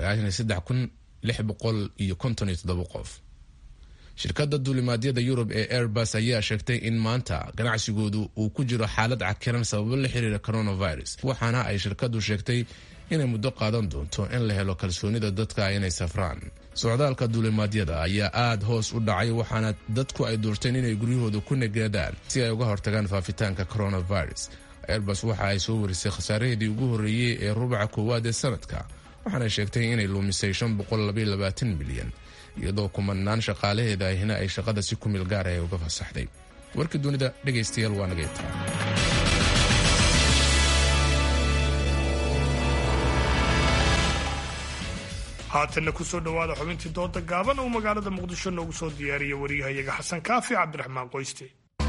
qof shirkadda duulimaadyada yurub ee airbus ayaa sheegtay in maanta ganacsigoodu uu ku jiro xaalad cakiran sababo la xiriira coronavirus waxaana ay shirkadu sheegtay inay muddo qaadan doonto in la helo kalsoonida dadka inay safraan socdaalka duulimaadyada ayaa aada hoos u dhacay waxaana dadku ay doorteen inay guryahooda ku negaadaan si ay uga hortagaan faafitaanka coronavirus airbus waxa ay soo warisay khasaaraheedii ugu horreeyey ee rubaca koowaad ee sanadka waxaana sheegtay inay luumisay milyan iyadoo kumanaan shaqaalaheeda ahina ay shaqada si kumil gaara ay uga fasaxday warkii dunida dhegaystayaal waa naga intaa haatanna kusoo dhowaada xubintii dooda gaaban uu magaalada muqdisho noogu soo diyaariya wariyahayaga xasan kaafi cabdiraxmaan qoyste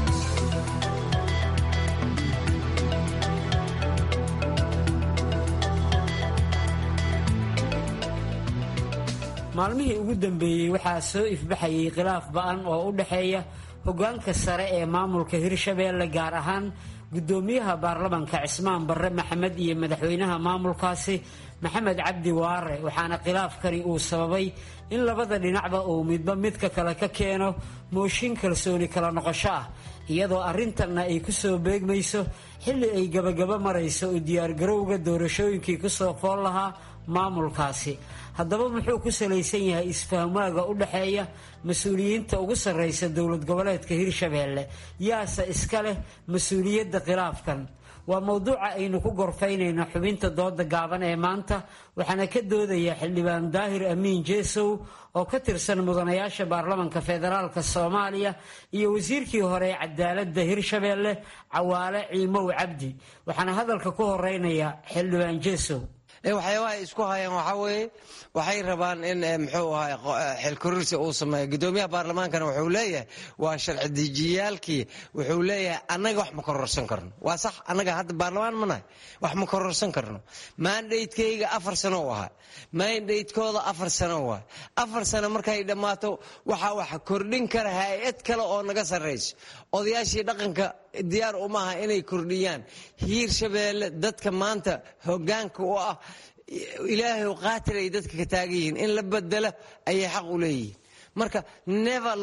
maalmihii ugu dambeeyey waxaa soo ifbaxayay khilaaf ba-an oo u dhexeeya hoggaanka sare ee maamulka hirshabeelle gaar ahaan guddoomiyaha baarlamanka cismaan barre maxamed iyo madaxweynaha maamulkaasi maxamed cabdi waare waxaana khilaafkani uu sababay in labada dhinacba uu midba midka kale ka keeno mooshin kalsooni kala noqosho ah iyadoo arrintanna ay ku soo beegmayso xilli ay gabagaba marayso u diyaargarowga doorashooyinkii kusoo fool lahaa maamulkaasi haddaba muxuu ku salaysan yahay isfahmaaga u dhexeeya mas-uuliyiinta ugu sarraysa dowlad goboleedka hirshabeelle yaase iska leh mas-uuliyadda khilaafkan waa mowduuca aynu ku gorfaynayno xubinta dooda gaaban ee maanta waxaana ka doodaya xildhibaan daahir amiin jeesow oo ka tirsan mudanayaasha baarlamanka federaalka soomaaliya iyo wasiirkii hore ee cadaaladda hirshabeelle cawaale ciimow cabdi waxaana hadalka ku horeynaya xildhibaan jeesow waxyaabaha ay isku hayaan waxaa weeye waxay rabaan in muxuu ahay xilkurursi uu sameeyo guddoomiyaha baarlamaankana wuxuu leeyahay waa sharci dejiyaalkii wuxuu leeyahay annaga wax ma kororsan karno waa sax annaga hadda baarlamaan ma nahay wax ma kororsan karno mandatekeyga afar sano u ahaa mandatekooda afar sano u ahaa afar sano markay dhammaato waxaa wax kordhin kara hay-ad kale oo naga sarrayso odayaashii dhaqanka diyaar umaha inay kordhiyaan hiirshabeelle dadka maanta hogaanka u ah ilaahay qaatil ay dadka ka taagan yihiin in la bedelo ayay xaq u leeyihiin marka never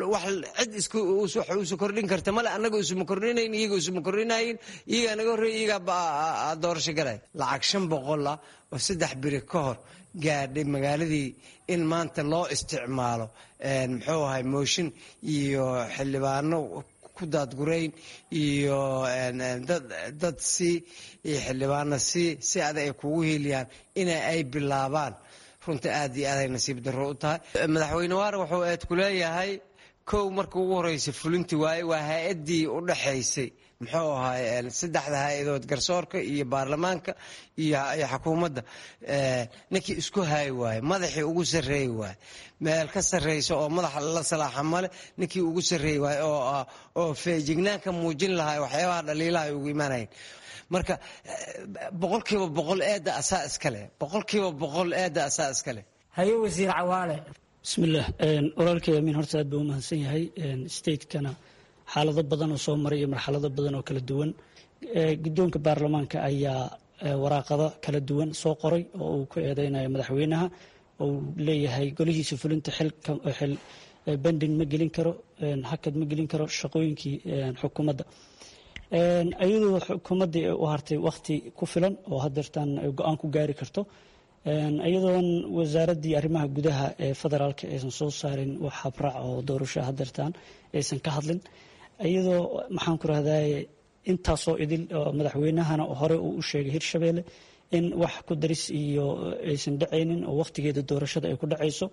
cid isu kordhin karta male annaga isuma kordhinayn iyaga isuma kordhinayin iyagaa naga horreey iyagaa doorasho galay lacag shan boqol ah oo saddex biri ka hor gaadhay magaaladii in maanta loo isticmaalo muxuu ahay mooshin iyo xildhibaano ku daadgurayn iyo dad si iyo xildhibaano si si adag ay kugu hiiliyaan ina ay bilaabaan runta aad iyo aad ay nasiib darro u tahay madaxweyne waare wuxuu eed ku leeyahay kow marka ugu horeysa fulinti waaye waa hay-addii u dhaxaysay muxuu ahaay saddexda hay-adood garsoorka iyo baarlamaanka iyo xukuumadda ninkii isku haayi waaye madaxii ugu sarreeyi waaye meel ka sarreysa oo madaxa la salaaxa male ninkii ugu sarreeyi waaye oo feejignaanka muujin lahaa waxyaabaha dhaliilaha ay ugu imaanayen marka boqolkiiba boqol eedda asaa iskale boqolkiiba boqol eedda asaa iskale haye wasiir cawaale bismillaah walaalkay amiin horta aad buu u mahadsan yahay stateskana xaalado badan oo soo maray iyo marxalado badan oo kala duwan guddoonka baarlamaanka ayaa waraaqado kala duwan soo qoray oo uu ku eedeynayo madaxweynaha oo uu leeyahay golihiisa fulinta xil bending ma gelin karo hakad ma gelin karo shaqooyinkii xukuumadda iyadoo xukuumaddii u hartay wakhti ku filan oo hadeertaan go-aan ku gaari karto iyadoon wasaaraddii arrimaha gudaha ee federaalka aysan soo saarin wax habraac oo doorasho hadeertaan aysan ka hadlin iyadoo maxaan ku rahdaye intaasoo idil madaxweynahana hore uu u sheegay hirshabeelle in wax ku daris iyo aysan dhacaynin oo wakhtigeeda doorashada ay ku dhacayso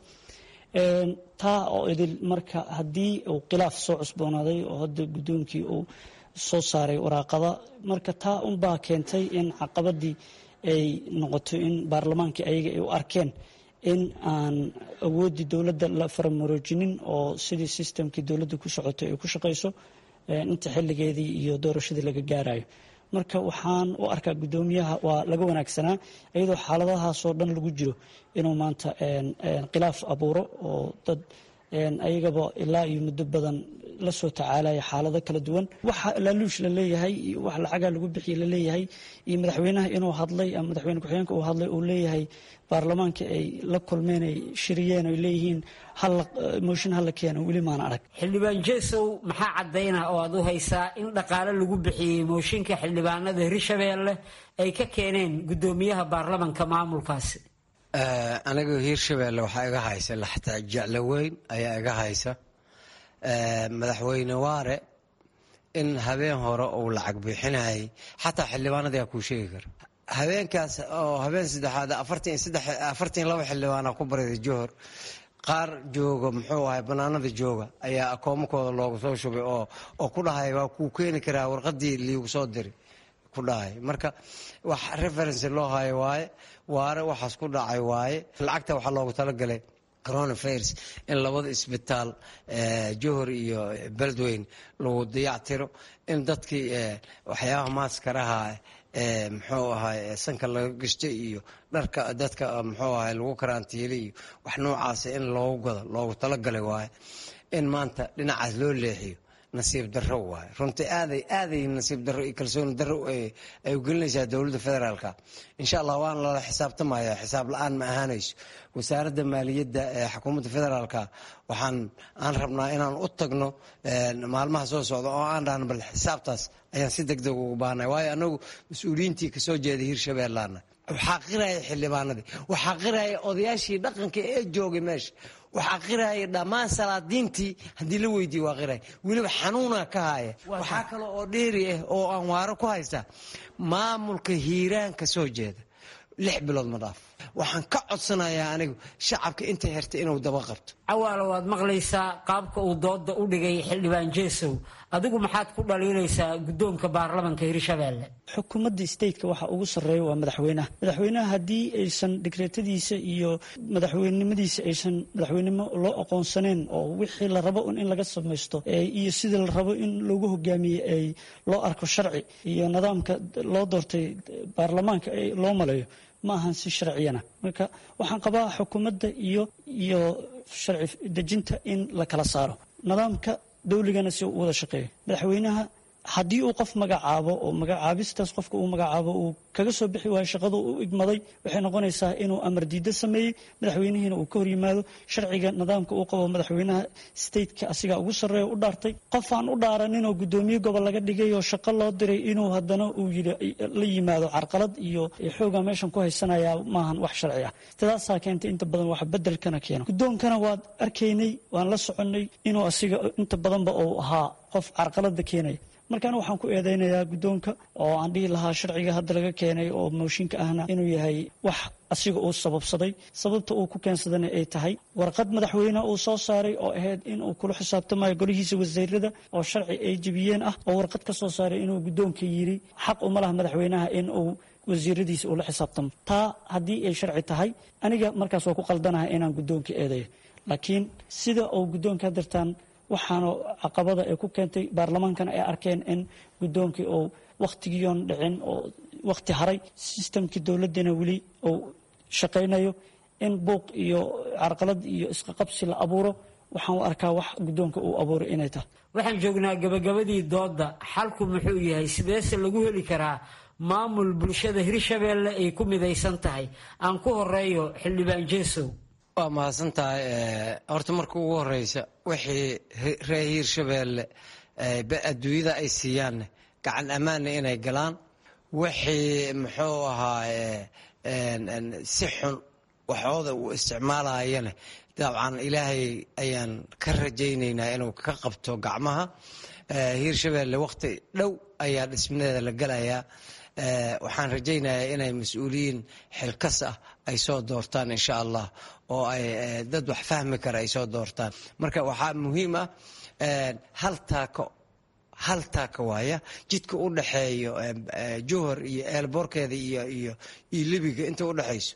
taa oo idil marka haddii uu khilaaf soo cusboonaaday oo hadda guddoonkii uu soo saaray waraaqada marka taa unbaa keentay in caqabadii ay noqoto in baarlamaankii ayaga ay u arkeen in aan awooddii dowladda la faramaroojinin oo sidii sistamkii dowladda ku socotay ay ku shaqayso inta xilligeedii iyo doorashadii laga gaarayo marka waxaan u arkaa guddoomiyaha waa laga wanaagsanaa iyadoo xaaladahaasoo dhan lagu jiro inuu maanta khilaaf abuuro oo dad ayagaba ilaa iyo muddo badan la soo tacaalaya xaalado kala duwan waxa laaluush la leeyahay iyo wax lacagaa lagu bixiya la leeyahay iyo madaxweynaha inuu hadlay ama madaxweyne ku-xigeenka uu hadlay uu leeyahay baarlamaanka ay la kulmeen ay shiriyeen ay leeyihiin mooshin hala keeno weli maana arag xildhibaan jeesow maxaa caddayna oo aad u haysaa in dhaqaale lagu bixiyey mooshinka xildhibaanada hirshabeelle ay ka keeneen guddoomiyaha baarlamanka maamulkaasi aniga hiirshabeelle waxaa iga haysa laxtaa jeclo weyn ayaa iga haysa madaxweyne waare in habeen hore uu lacag bixinayay xataa xildhibaanadii kuu sheegi kara habeenkaas oo habeen saddexaad afartan laba xildhibaana ku bariday johor qaar jooga muxuu ahay banaanada jooga ayaa akoomakooda loogu soo shubay oo ku dhahay waa kuu keeni karaa warqadii liigu soo diri ku dhahay marka wax referency loo hayo waaye waare waxaas ku dhacay waaye lacagta waxaa loogu talagalay coronavirus in labada isbitaal johor iyo beledweyne lagu dayactiro in dadkii waxyaabaha maaskaraha muxuu ahay sanka laga gashtay iyo dharka dadka muxuu ahay lagu karantiilay iyo wax noocaasa in loogu gado loogu talagalay waaye in maanta dhinacaas loo leexiyo nasiib daro waaye runtii aaday aaday nasiib daro iyo kalsooni daro ay u gelinaysaa dowladda federaalka insha allah waana lala xisaabtamaya xisaab la-aan ma ahaanayso wasaaradda maaliyadda ee xukuumadda federaalka waxaan aan rabnaa inaan u tagno maalmaha soo socda oo aan dhahno bal xisaabtaas ayaan si deg deg ugu baahnay waayo anagu mas-uuliyiintii kasoo jeeday hirshabeellaana waxaa qiraya xildhibaanadii waxaa qiraya odayaashii dhaqanka ee joogay meesha waxaa qiraya dhammaan salaadiintii haddii la weydiiye waa qiraya weliba xanuuna ka haya waxaa kale oo dheeri ah oo aan waaro ku haysta maamulka hiiraan ka soo jeeda lix bilood ma dhaaf waxaan ka codsanayaa anigu shacabka inta hertay inuu daba qabto cawaalo waad maqlaysaa qaabka uu dooda u dhigay xildhibaan jeesow adigu maxaad ku dhaliilaysaa guddoonka baarlamanka hirshabeelle xukuumadda stateka waxa ugu sarreeya waa madaxweynaha madaxweynaha haddii aysan digreetadiisa iyo madaxweynenimadiisa aysan madaxweynenimo loo aqoonsaneen oo wixii la rabo in laga samaysto iyo sidii la rabo in loogu hogaamiye ay loo arko sharci iyo nidaamka loo doortay baarlamaanka loo maleeyo ma ahan si sharciyana marka waxaan qabaa xukuumadda iyo iyo sharci dejinta in la kala saaro nidaamka dawligana si uu u wada shaqeeyo madaxweynaha haddii uu qof magacaabo oo magacaabistaas qofka uu magacaabo uu kaga soo bixi waayo shaqada u igmaday waxay noqonaysaa inuu amar diiddo sameeyey madaxweynihiina uu ka hor yimaado sharciga nidaamka uu qabo madaxweynaha stateka asigaa ugu sarreeya u dhaartay qof aan u dhaaraninoo guddoomiye gobol laga dhigay oo shaqo loo diray inuu haddana uu yidhi la yimaado carqalad iyo xooga meeshan ku haysanayaa maahan wax sharci ah sidaasaa keentay inta badan wax bedelkana keeno guddoonkana waad arkaynay waan la soconnay inuu asiga inta badanba uu ahaa qof carqalada keenaya markaana waxaan ku eedeynayaa guddoonka oo aan dhihi lahaa sharciga hadda laga keenay oo mooshinka ahna inuu yahay wax asiga uu sababsaday sababta uu ku keensadana ay tahay warqad madaxweyne uu soo saaray oo ahayd inuu kula xisaabtamayo golihiisa wasiirada oo sharci ay jebiyeen ah oo warqad ka soo saaray inuu guddoonka yiri xaq uma laha madaxweynaha in uu wasiiradiisa ula xisaabtamo taa haddii ay sharci tahay aniga markaas waa ku qaldanahay inaan guddoonka eedayo laakiin sida uu guddoonka hadirtaan waxaana caqabada ay ku keentay baarlamaankana ay arkeen in guddoonkii uu wakhtigiion dhicin oo wakhti haray sistamkii dowladdiina weli uu shaqaynayo in buuq iyo carqalad iyo isqaqabsi la abuuro waxaan u arkaa wax guddoonka uu abuuray inay tahay waxaan joognaa gabagabadii doodda xalku muxuu yahay sideese lagu heli karaa maamul bulshada hirshabeelle ay ku midaysan tahay aan ku horeeyo xildhibaan jeesow waa mahadsan tahay horta marka ugu horeysa wixii reer hiirshabeelle adduunyada ay siiyaanne gacan ammaanna inay galaan wixii muxuu ahaa si xun waxooda uu isticmaalayane dabcan ilaahay ayaan ka rajaynaynaa inuu ka qabto gacmaha hiirshabeelle wakhti dhow ayaa dhismadeeda la gelayaa waxaan rajaynayaa inay mas-uuliyiin xilkas ah ay soo doortaan insha allah oo ay dad wax fahmi kara ay soo doortaan marka waxaa muhiim ah hal taako hal taaka waaya jidka u dhaxeeyo johor iyo eelboorkeeda iyo iyo iyo libiga inta u dhexayso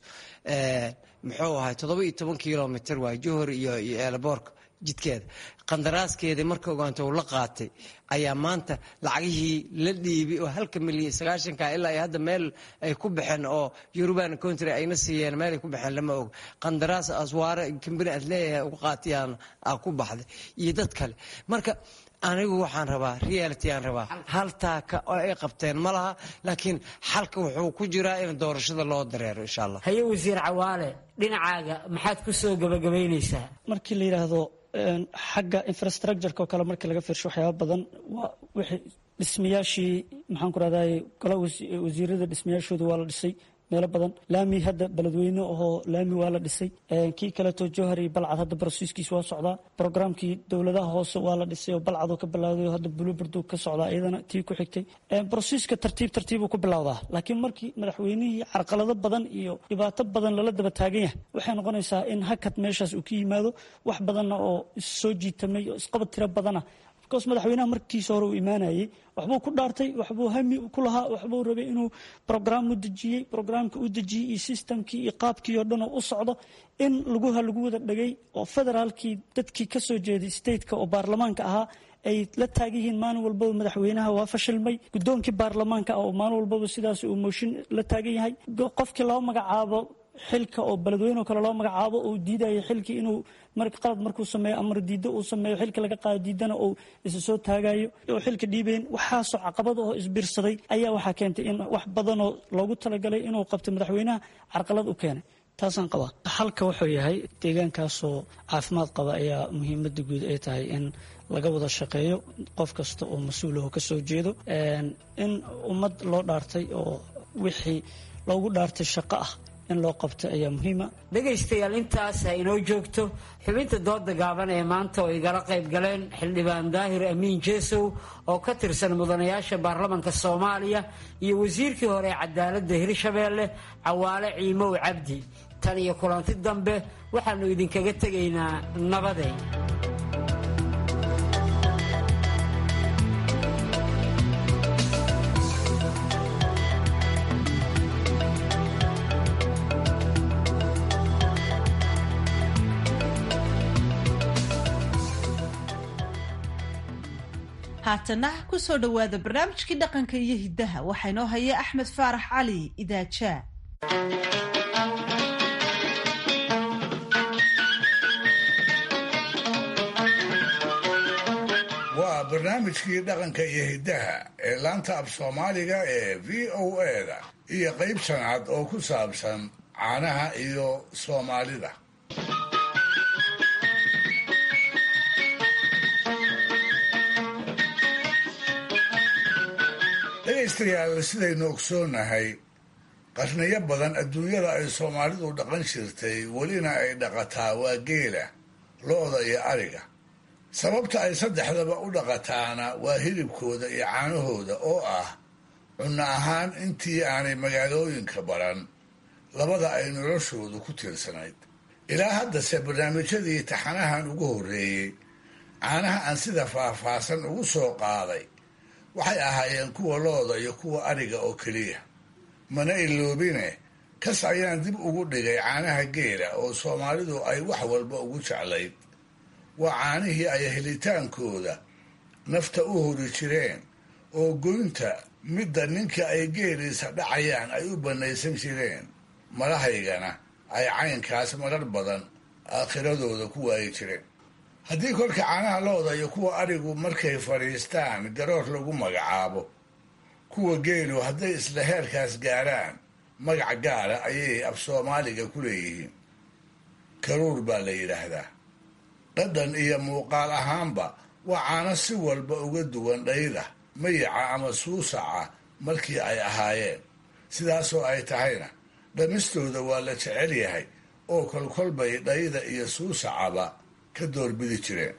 muxuu ahay toddoba iyo toban kilomitr waay johor iyo iyo eelboorka jidkeeda qandaraaskeedii marka ogaanta uu la qaatay ayaa maanta lacagihii la dhiibay oo halka milyan sagaashanka ilaa ay hadda meel ay ku baxeen oo yuruban country ayna siiyeen meel ay ku baxeen lama og qandaraas aswaare kambani aad leeyahay uga qaatiyaan aa ku baxday iyo dad kale marka anigu waxaan rabaa reality aan rabaa hal taaka oo ay qabteen ma laha laakiin xalka wuxuu ku jiraa in doorashada loo dareero insha allah haye wasiir cawaale dhinacaaga maxaad ku soo gabagabaynaysaa markii la yidhaahdo xagga infrastructureka oo kale markii laga fiirsho waxyaaba badan waa wixii dhismayaashii maxaan ku rahday gola wasiirada dhismayaashooda waa la dhisay meelo badan laami hadda beledweyne ahoo laami waa la dhisay kii kaleeto jowhar iyo balcad hadda barosiiskiis waa socdaa brograamkii dowladaha hoose waa la dhisay oo balcadoo ka bilowday oo hadda buluburdug ka socdaa iyadana tii ku xigtay barosiiska tartiib tartiibuu ku bilowdaa laakiin markii madaxweynihii carqalado badan iyo dhibaato badan lala daba taagan yahay waxay noqonaysaa in hakad meeshaas uu ka yimaado wax badanna oo issoo jiitamay oo isqabad tiro badana bcause madaxweynaha markiisa hore uu imaanayey waxbuu ku dhaartay waxbuu hami ku lahaa waxbuu rabay inuu brograam u dejiyey brograamka u dejiyey iyo sistamkii iyo qaabkii oo dhan oo u socdo in laguha lagu wada dhagay oo federaalkii dadkii ka soo jeeday stateka oo baarlamaanka ahaa ay la taagan yihiin maalin walbaba madaxweynaha waa fashilmay guddoonkii baarlamaanka ah oo maalin walbaba sidaas uu mooshin la taagan yahay qofkii loo magacaabo xilka oo beledweyneoo kale loo magacaabo uu diidaya xilkii inuu qalad markuu sameeyo amar diiddo uu sameeyo xilka laga qaado diidana uu isa soo taagayo oo xilka dhiibayn waxaasoo caqabad oo isbiirsaday ayaa waxaa keentay in wax badanoo loogu talagalay inuu qabto madaxweynaha carqalad u keenay taasaan qabaa xalka wuxuu yahay deegaankaasoo caafimaad qaba ayaa muhiimada guud ay tahay in laga wada shaqeeyo qof kasta oo mas-uulaho ka soo jeedo in ummad loo dhaartay oo wixii loogu dhaartay shaqo ah in loo qabto ayaa muhiima dhegaystayaal intaas ha inoo joogto xubinta dooda gaaban ee maanta oo igala qayb galeen xildhibaan daahir amiin jeesow oo ka tirsan mudanayaasha baarlamanka soomaaliya iyo wasiirkii hore ee cadaaladda hirshabeelle cawaale ciimow cabdi tan iyo kulanti dambe waxaannu idinkaga tegaynaa nabaday haatana ku soo dhowaada barnaamijkii dhaqanka iyo hiddaha waxaa inoo haya axmed faarax cali idaajaa waa barnaamijkii dhaqanka iyo hiddaha ee laanta af soomaaliga ee v o eda iyo qayb shanaad oo ku saabsan caanaha iyo soomaalida dhegaystayaal sidaynu ogsoonahay qarniyo badan adduunyada ay soomaalidu dhaqan jirtay welina ay dhaqataa waa geela lo-da iyo ariga sababta ay saddexdaba u dhaqataana waa hilibkooda iyo caanahooda oo ah cunno ahaan intii aanay magaalooyinka baran labada ay noloshoodu ku tiirsanayd ilaa haddase barnaamijyadii taxanahan ugu horreeyey caanaha aan sida faahfaahsan ugu soo qaaday waxay ahaayeen kuwa looda iyo kuwa ariga oo keliya mana iloobine kas ayaan dib ugu dhigay caanaha geela oo soomaalidu ay wax walba ugu jeclayd waa caanihii ay helitaankooda nafta u hori jireen oo goynta midda ninka ay geeliisa dhacayaan ay u bannaysan jireen malahaygana ay caynkaas marar badan aakhiradooda ku waayi jireen haddii kolka caanaha looda iyo kuwa arigu markay fadhiistaan garoor lagu magacaabo kuwa geelu hadday isla heerkaas gaaraan magac gaara ayay af soomaaliga ku leeyihiin karuur baa la yidhaahdaa dhadhan iyo muuqaal ahaanba waa caano si walba uga duwan dhayda mayaca ama suusaca markii ay ahaayeen sidaasoo ay tahayna dhamistooda waa la jecel yahay oo kolkolbay dhayda iyo suusacaba ka doorbidi jireen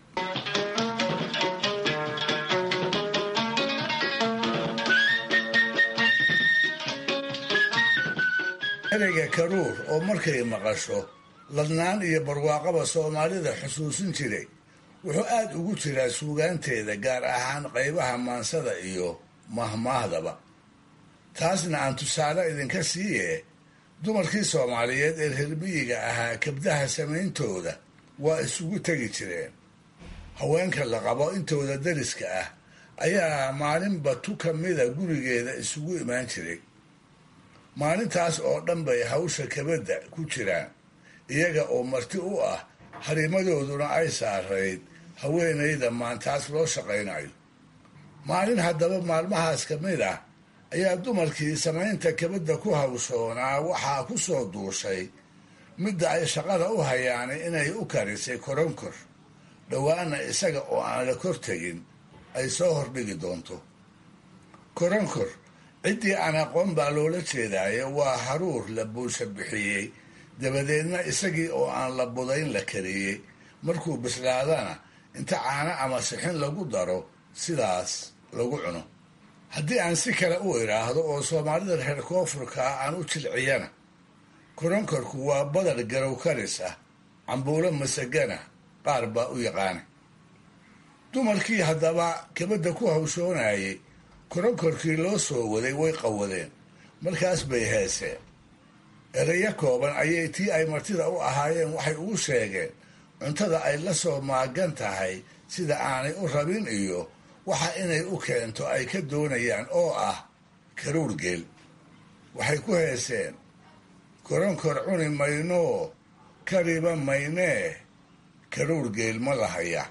ereyga karuur oo markay maqasho ladnaan iyo barwaaqaba soomaalida xusuusin jiray wuxuu aad ugu jiraa suugaanteeda gaar ahaan qaybaha maansada iyo mahmaahdaba taasna aan tusaale idinka siiye dumarkii soomaaliyeed ee reermiyiga ahaa kabdaha samayntooda waa isugu tegi jireen haweenka la qabo intooda dariska ah ayaa maalinba tu ka mida gurigeeda isugu imaan jiray maalintaas oo dhan bay hawsha kabadda ku jiraan iyaga oo marti u ah harimadooduna ay saarayd haweenayda maantaas loo shaqaynayo maalin haddaba maalmahaas ka mid ah ayaa dumarkii samaynta kabadda ku hawshoonaa waxaa ku soo duushay midda ay shaqada u hayaanay inay u karisay koronkor dhowaana isaga oo aan la kor tegin ay soo hordhigi doonto koronkor ciddii aan aqoon baa loola jeedaaye waa haruur la buusha bixiyey dabadeedna isagii oo aan la budayn la kariyey markuu bislaadana inta caano ama sixin lagu daro sidaas lagu cuno haddii aan si kale u idhaahdo oo soomaalida reer koonfurka ah aan u jilciyana koronkorku waa badar garow karis ah cambuulo masagana qaar baa u yaqaana dumarkii haddaba kabadda ku hawshoonayay koronkorkii loo soo waday way qawadeen markaas bay heeseen ereyo kooban ayay tii ay martida u ahaayeen waxay ugu sheegeen cuntada ay la soo maagan tahay sida aanay u rabin iyo waxa inay u keento ay ka doonayaan oo ah karuur geel waxay ku heeseen koronkor cuni maynoo kariba maynee karuur geel ma lahaya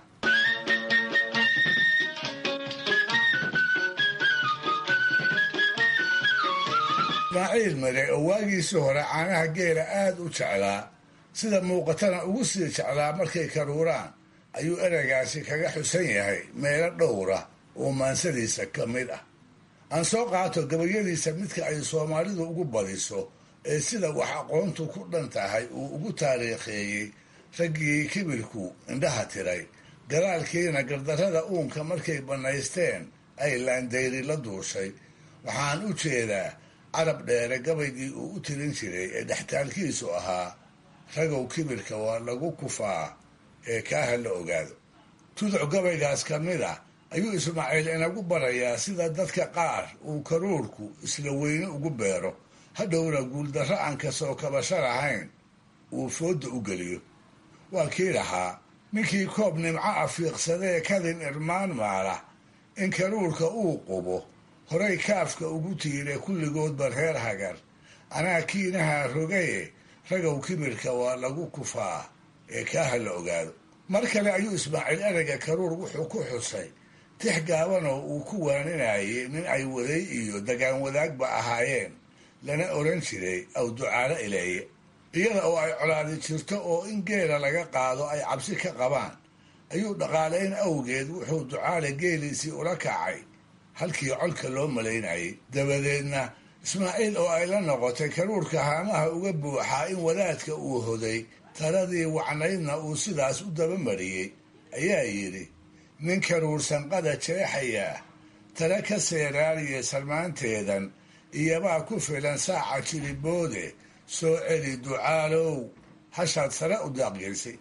ismaaciil mare oo waagiisii hore caanaha geela aad u jeclaa sida muuqatana ugu sii jeclaa markay karuuraan ayuu ereygaasi kaga xusan yahay meelo dhowra oo maansadiisa ka mid ah aan soo qaato gabayadiisa midka ay soomaalidu ugu badiso ee sida wax aqoontu ku dhan tahay uu ugu taariikheeyey raggii kibirku indhaha tiray galaalkiina gardarrada uunka markay bannaysteen ay laandayri la duushay waxaan u jeedaa carab dheere gabaygii uu u tirin jiray ee dhextaalkiisu ahaa ragow kibirka waa lagu kufaa ee kaaha la ogaado tuduc gabaygaas ka mid ah ayuu ismaaciil inagu barayaa sida dadka qaar uu karuurku isla weyne ugu beero hadhowna guuldarro aan kasoo kabasho lahayn uu foodda u geliyo waa kii lahaa ninkii koob nimco afiiqsadee kadin irmaan maala in karuurka uu qubo horay kaafka ugu tiire kulligoodba reer hagar anaa kiinaha rogaye ragow kibirka waa lagu kufaa ee kaaha la ogaado mar kale ayuu ismaaciil ereyga karuur wuxuu ku xusay tix gaabanoo uu ku waaninayay nin ay waday iyo dagaan wadaagba ahaayeen lana oran jiray aw ducaalo ileeye iyada oo ay colaadi jirto oo in geela laga qaado ay cabsi ka qabaan ayuu dhaqaalayn awgeed wuxuu ducaale geeliisii ula kacay halkii colka loo malaynayay dabadeedna ismaaciil oo ay la noqotay karuurka haamaha uga buuxaa in wadaadka uu hoday taladii wacnaydna uu sidaas u dabamariyey ayaa yidhi nin karuur sanqada jeexayaa tale ka seeraariya salmaanteedan iyobaa ku filan saaca jiliboode soo celi ducaalow hashaad sare u daaqgeysay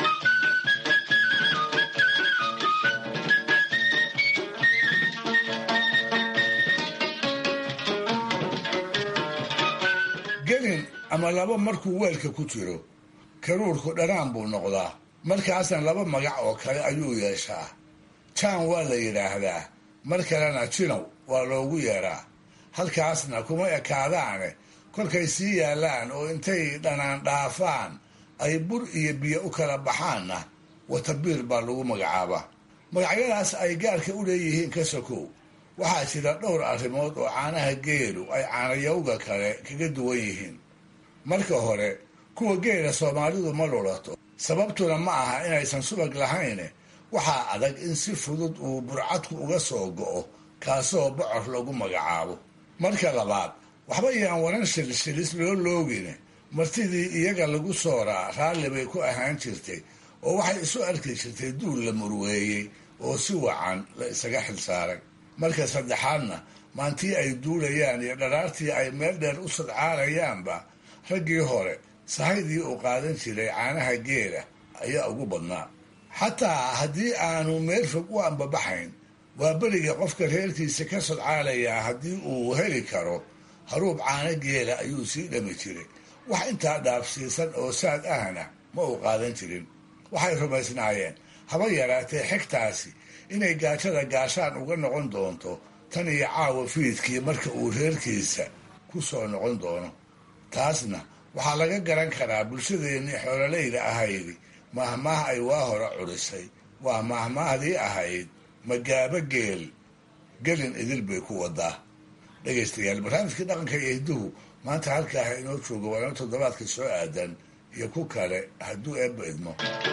gelin ama laba markuu weelka ku jiro karuurku dhanaan buu noqdaa markaasna laba magac oo kale ayuu yeeshaa jaan waa la yidhaahdaa mar kalena jinow waa loogu yeedhaa halkaasna kuma ekaadaane kolkay sii yaallaan oo intay dhanaan dhaafaan ay bur iyo biyo u kala baxaanna watabiir baa lagu magacaabaa magacyadaas ay gaarka u leeyihiin ka sokow waxaa jira dhowr arrimood oo caanaha geelu ay caanayowga kale kaga duwan yihiin marka hore kuwa geela soomaalidu ma lulato sababtuna ma aha inaysan subag lahayne waxaa adag in si fudud uu burcadku uga soo go'o kaasoo bocor lagu magacaabo marka labaad waxba iyaan waran shilshilis loo loogine martidii iyaga lagu sooraa raalli bay ku ahaan jirtay oo waxay isu arki jirtay duul la murweeyey oo si wacan la isaga xilsaaray marka saddexaadna maantii ay duulayaan iyo dharaartii ay meel dheer u sadcaalayaanba raggii hore sahaydii uu qaadan jiray caanaha geela ayaa ugu badnaa xataa haddii aanu meel fog u ambabaxayn waa beriga qofka reerkiisa ka sodcaalayaa haddii uu heli karo haruub caano geela ayuu sii dhami jiray wax intaa dhaafsiisan oo saad ahna ma uu qaadan jirin waxay rumaysnaayeen haba yaraatee xigtaasi inay gaajada gaashaan uga noqon doonto tan iyo caawa fiidkii marka uu reerkiisa ku soo noqon doono taasna waxaa laga garan karaa bulshadeennii xoololayda ahaydi mahmaah ay waa hore curisay waa mahmaahdii ahayd magaabo geel gelin idil bay ku wadaa dhegaystayaal barnaamijkii dhaqanka iyo hidduhu maanta halkaaha inoo jooga waana toddobaadka soo aadan iyo ku kale hadduu eebba idmo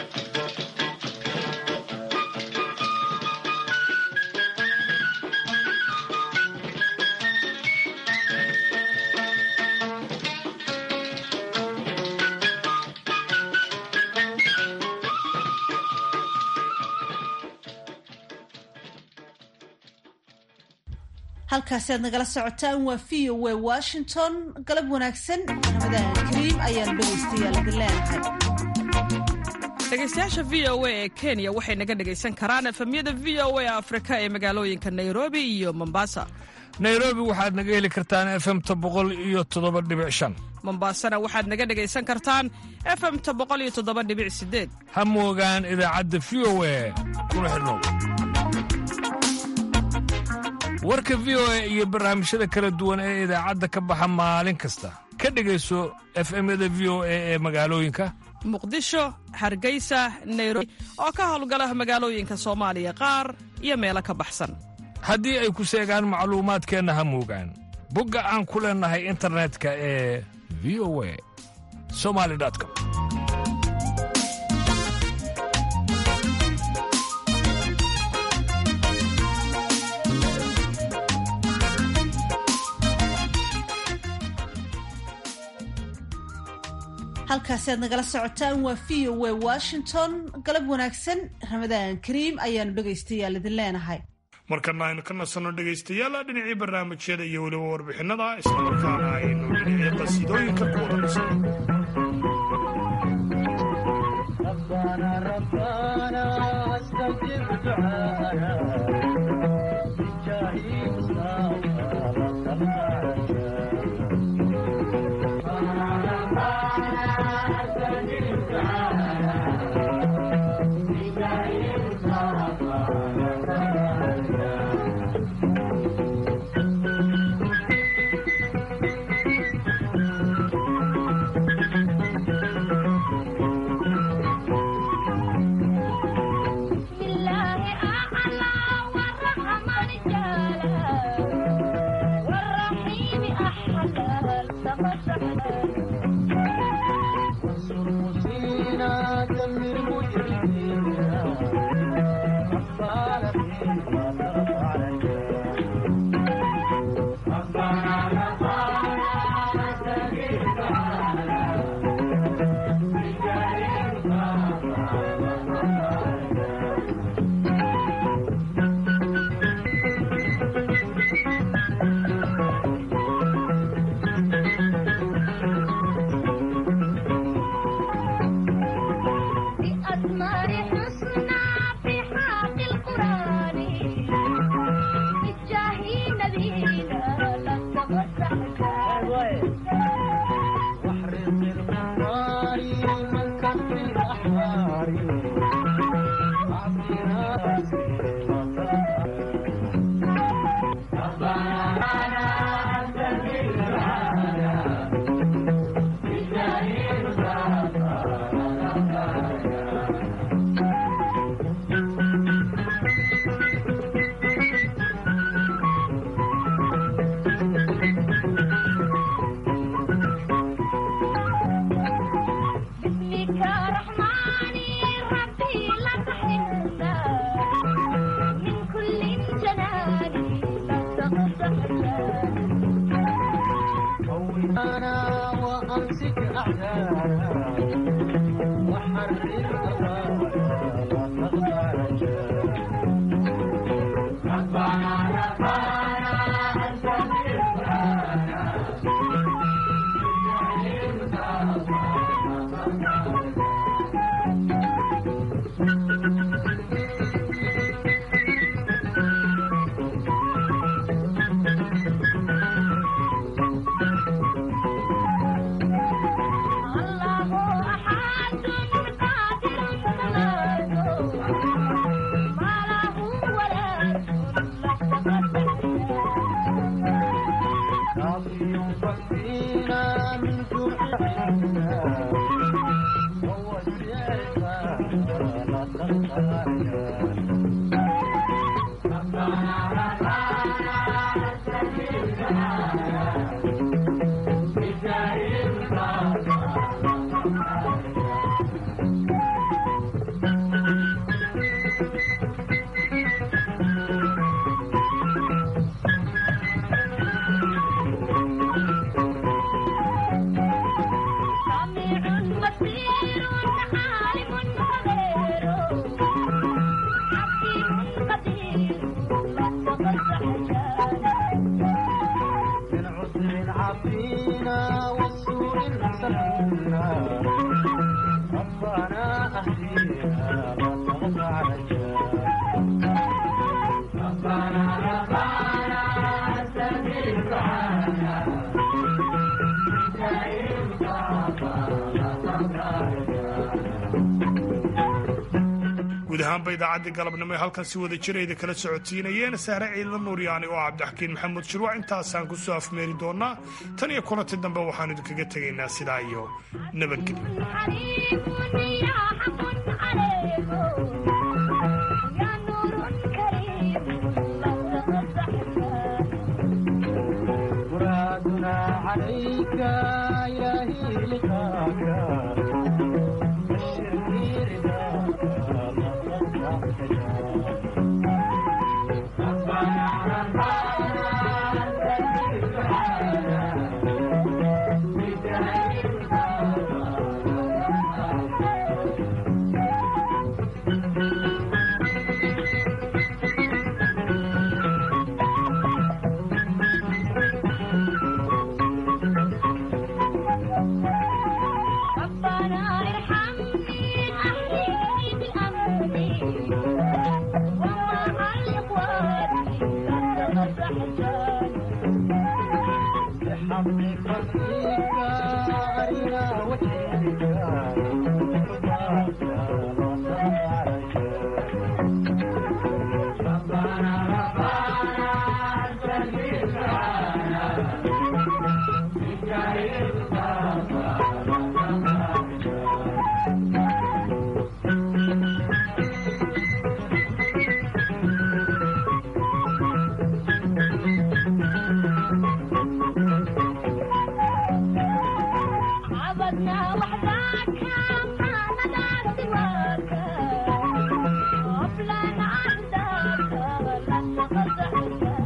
halkaasi aad nagala socotaan waa v o w washington galab wanaagsan ramadaan kariim ayaan dhegaystayaal idin leenahay dhegaystayaasha v o a ee kenya waxay naga dhegaysan karaan efemyada v o a afrika ee magaalooyinka nairobi iyo mombasa nairobi waxaad naga heli kartaan efemta boqol iyo toddoba dhibic shan mombasana waxaad naga dhegaysan kartaan efemta boqol iyo toddoba dhibic sideed ha moogaan idaacadda v o a kuna xidhnow warka v o a iyo barnaamijyada kala duwan ee idaacadda ka baxa maalin kasta ka dhegayso efemyada v o a ee magaalooyinka muqdisho hargeysa nairobi oo ka howlgala magaalooyinka soomaaliya qaar iyo meelo ka baxsan haddii ay ku seegaan macluumaadkeenna ha moogaan bogga aan ku leennahay internetka ee v o a somali com halkaasi aad nagala socotaan waa v o w washington galab wanaagsan ramadaan kariim ayaanu dhegaystayaal idin leenahay markana aynu ka nasanno dhegaystayaal dhinacii barnaamijyada iyo weliba warbixinada islamarkaana aynu dhinacii qasiidooyinka ku wada nasanno guud ahaanba idaacaddii galabnimo ee halkan si wada jirayda kala socodsiinayeen sahre ciidla nuuryaani oo cabdixakiin maxamuud shirwac intaasaan ku soo afmeeri doonaa tan iyo kulanti dambe waxaanu idinkaga tegaynaa sidaa iyo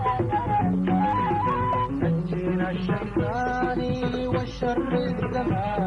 الشيطان والشر الزمان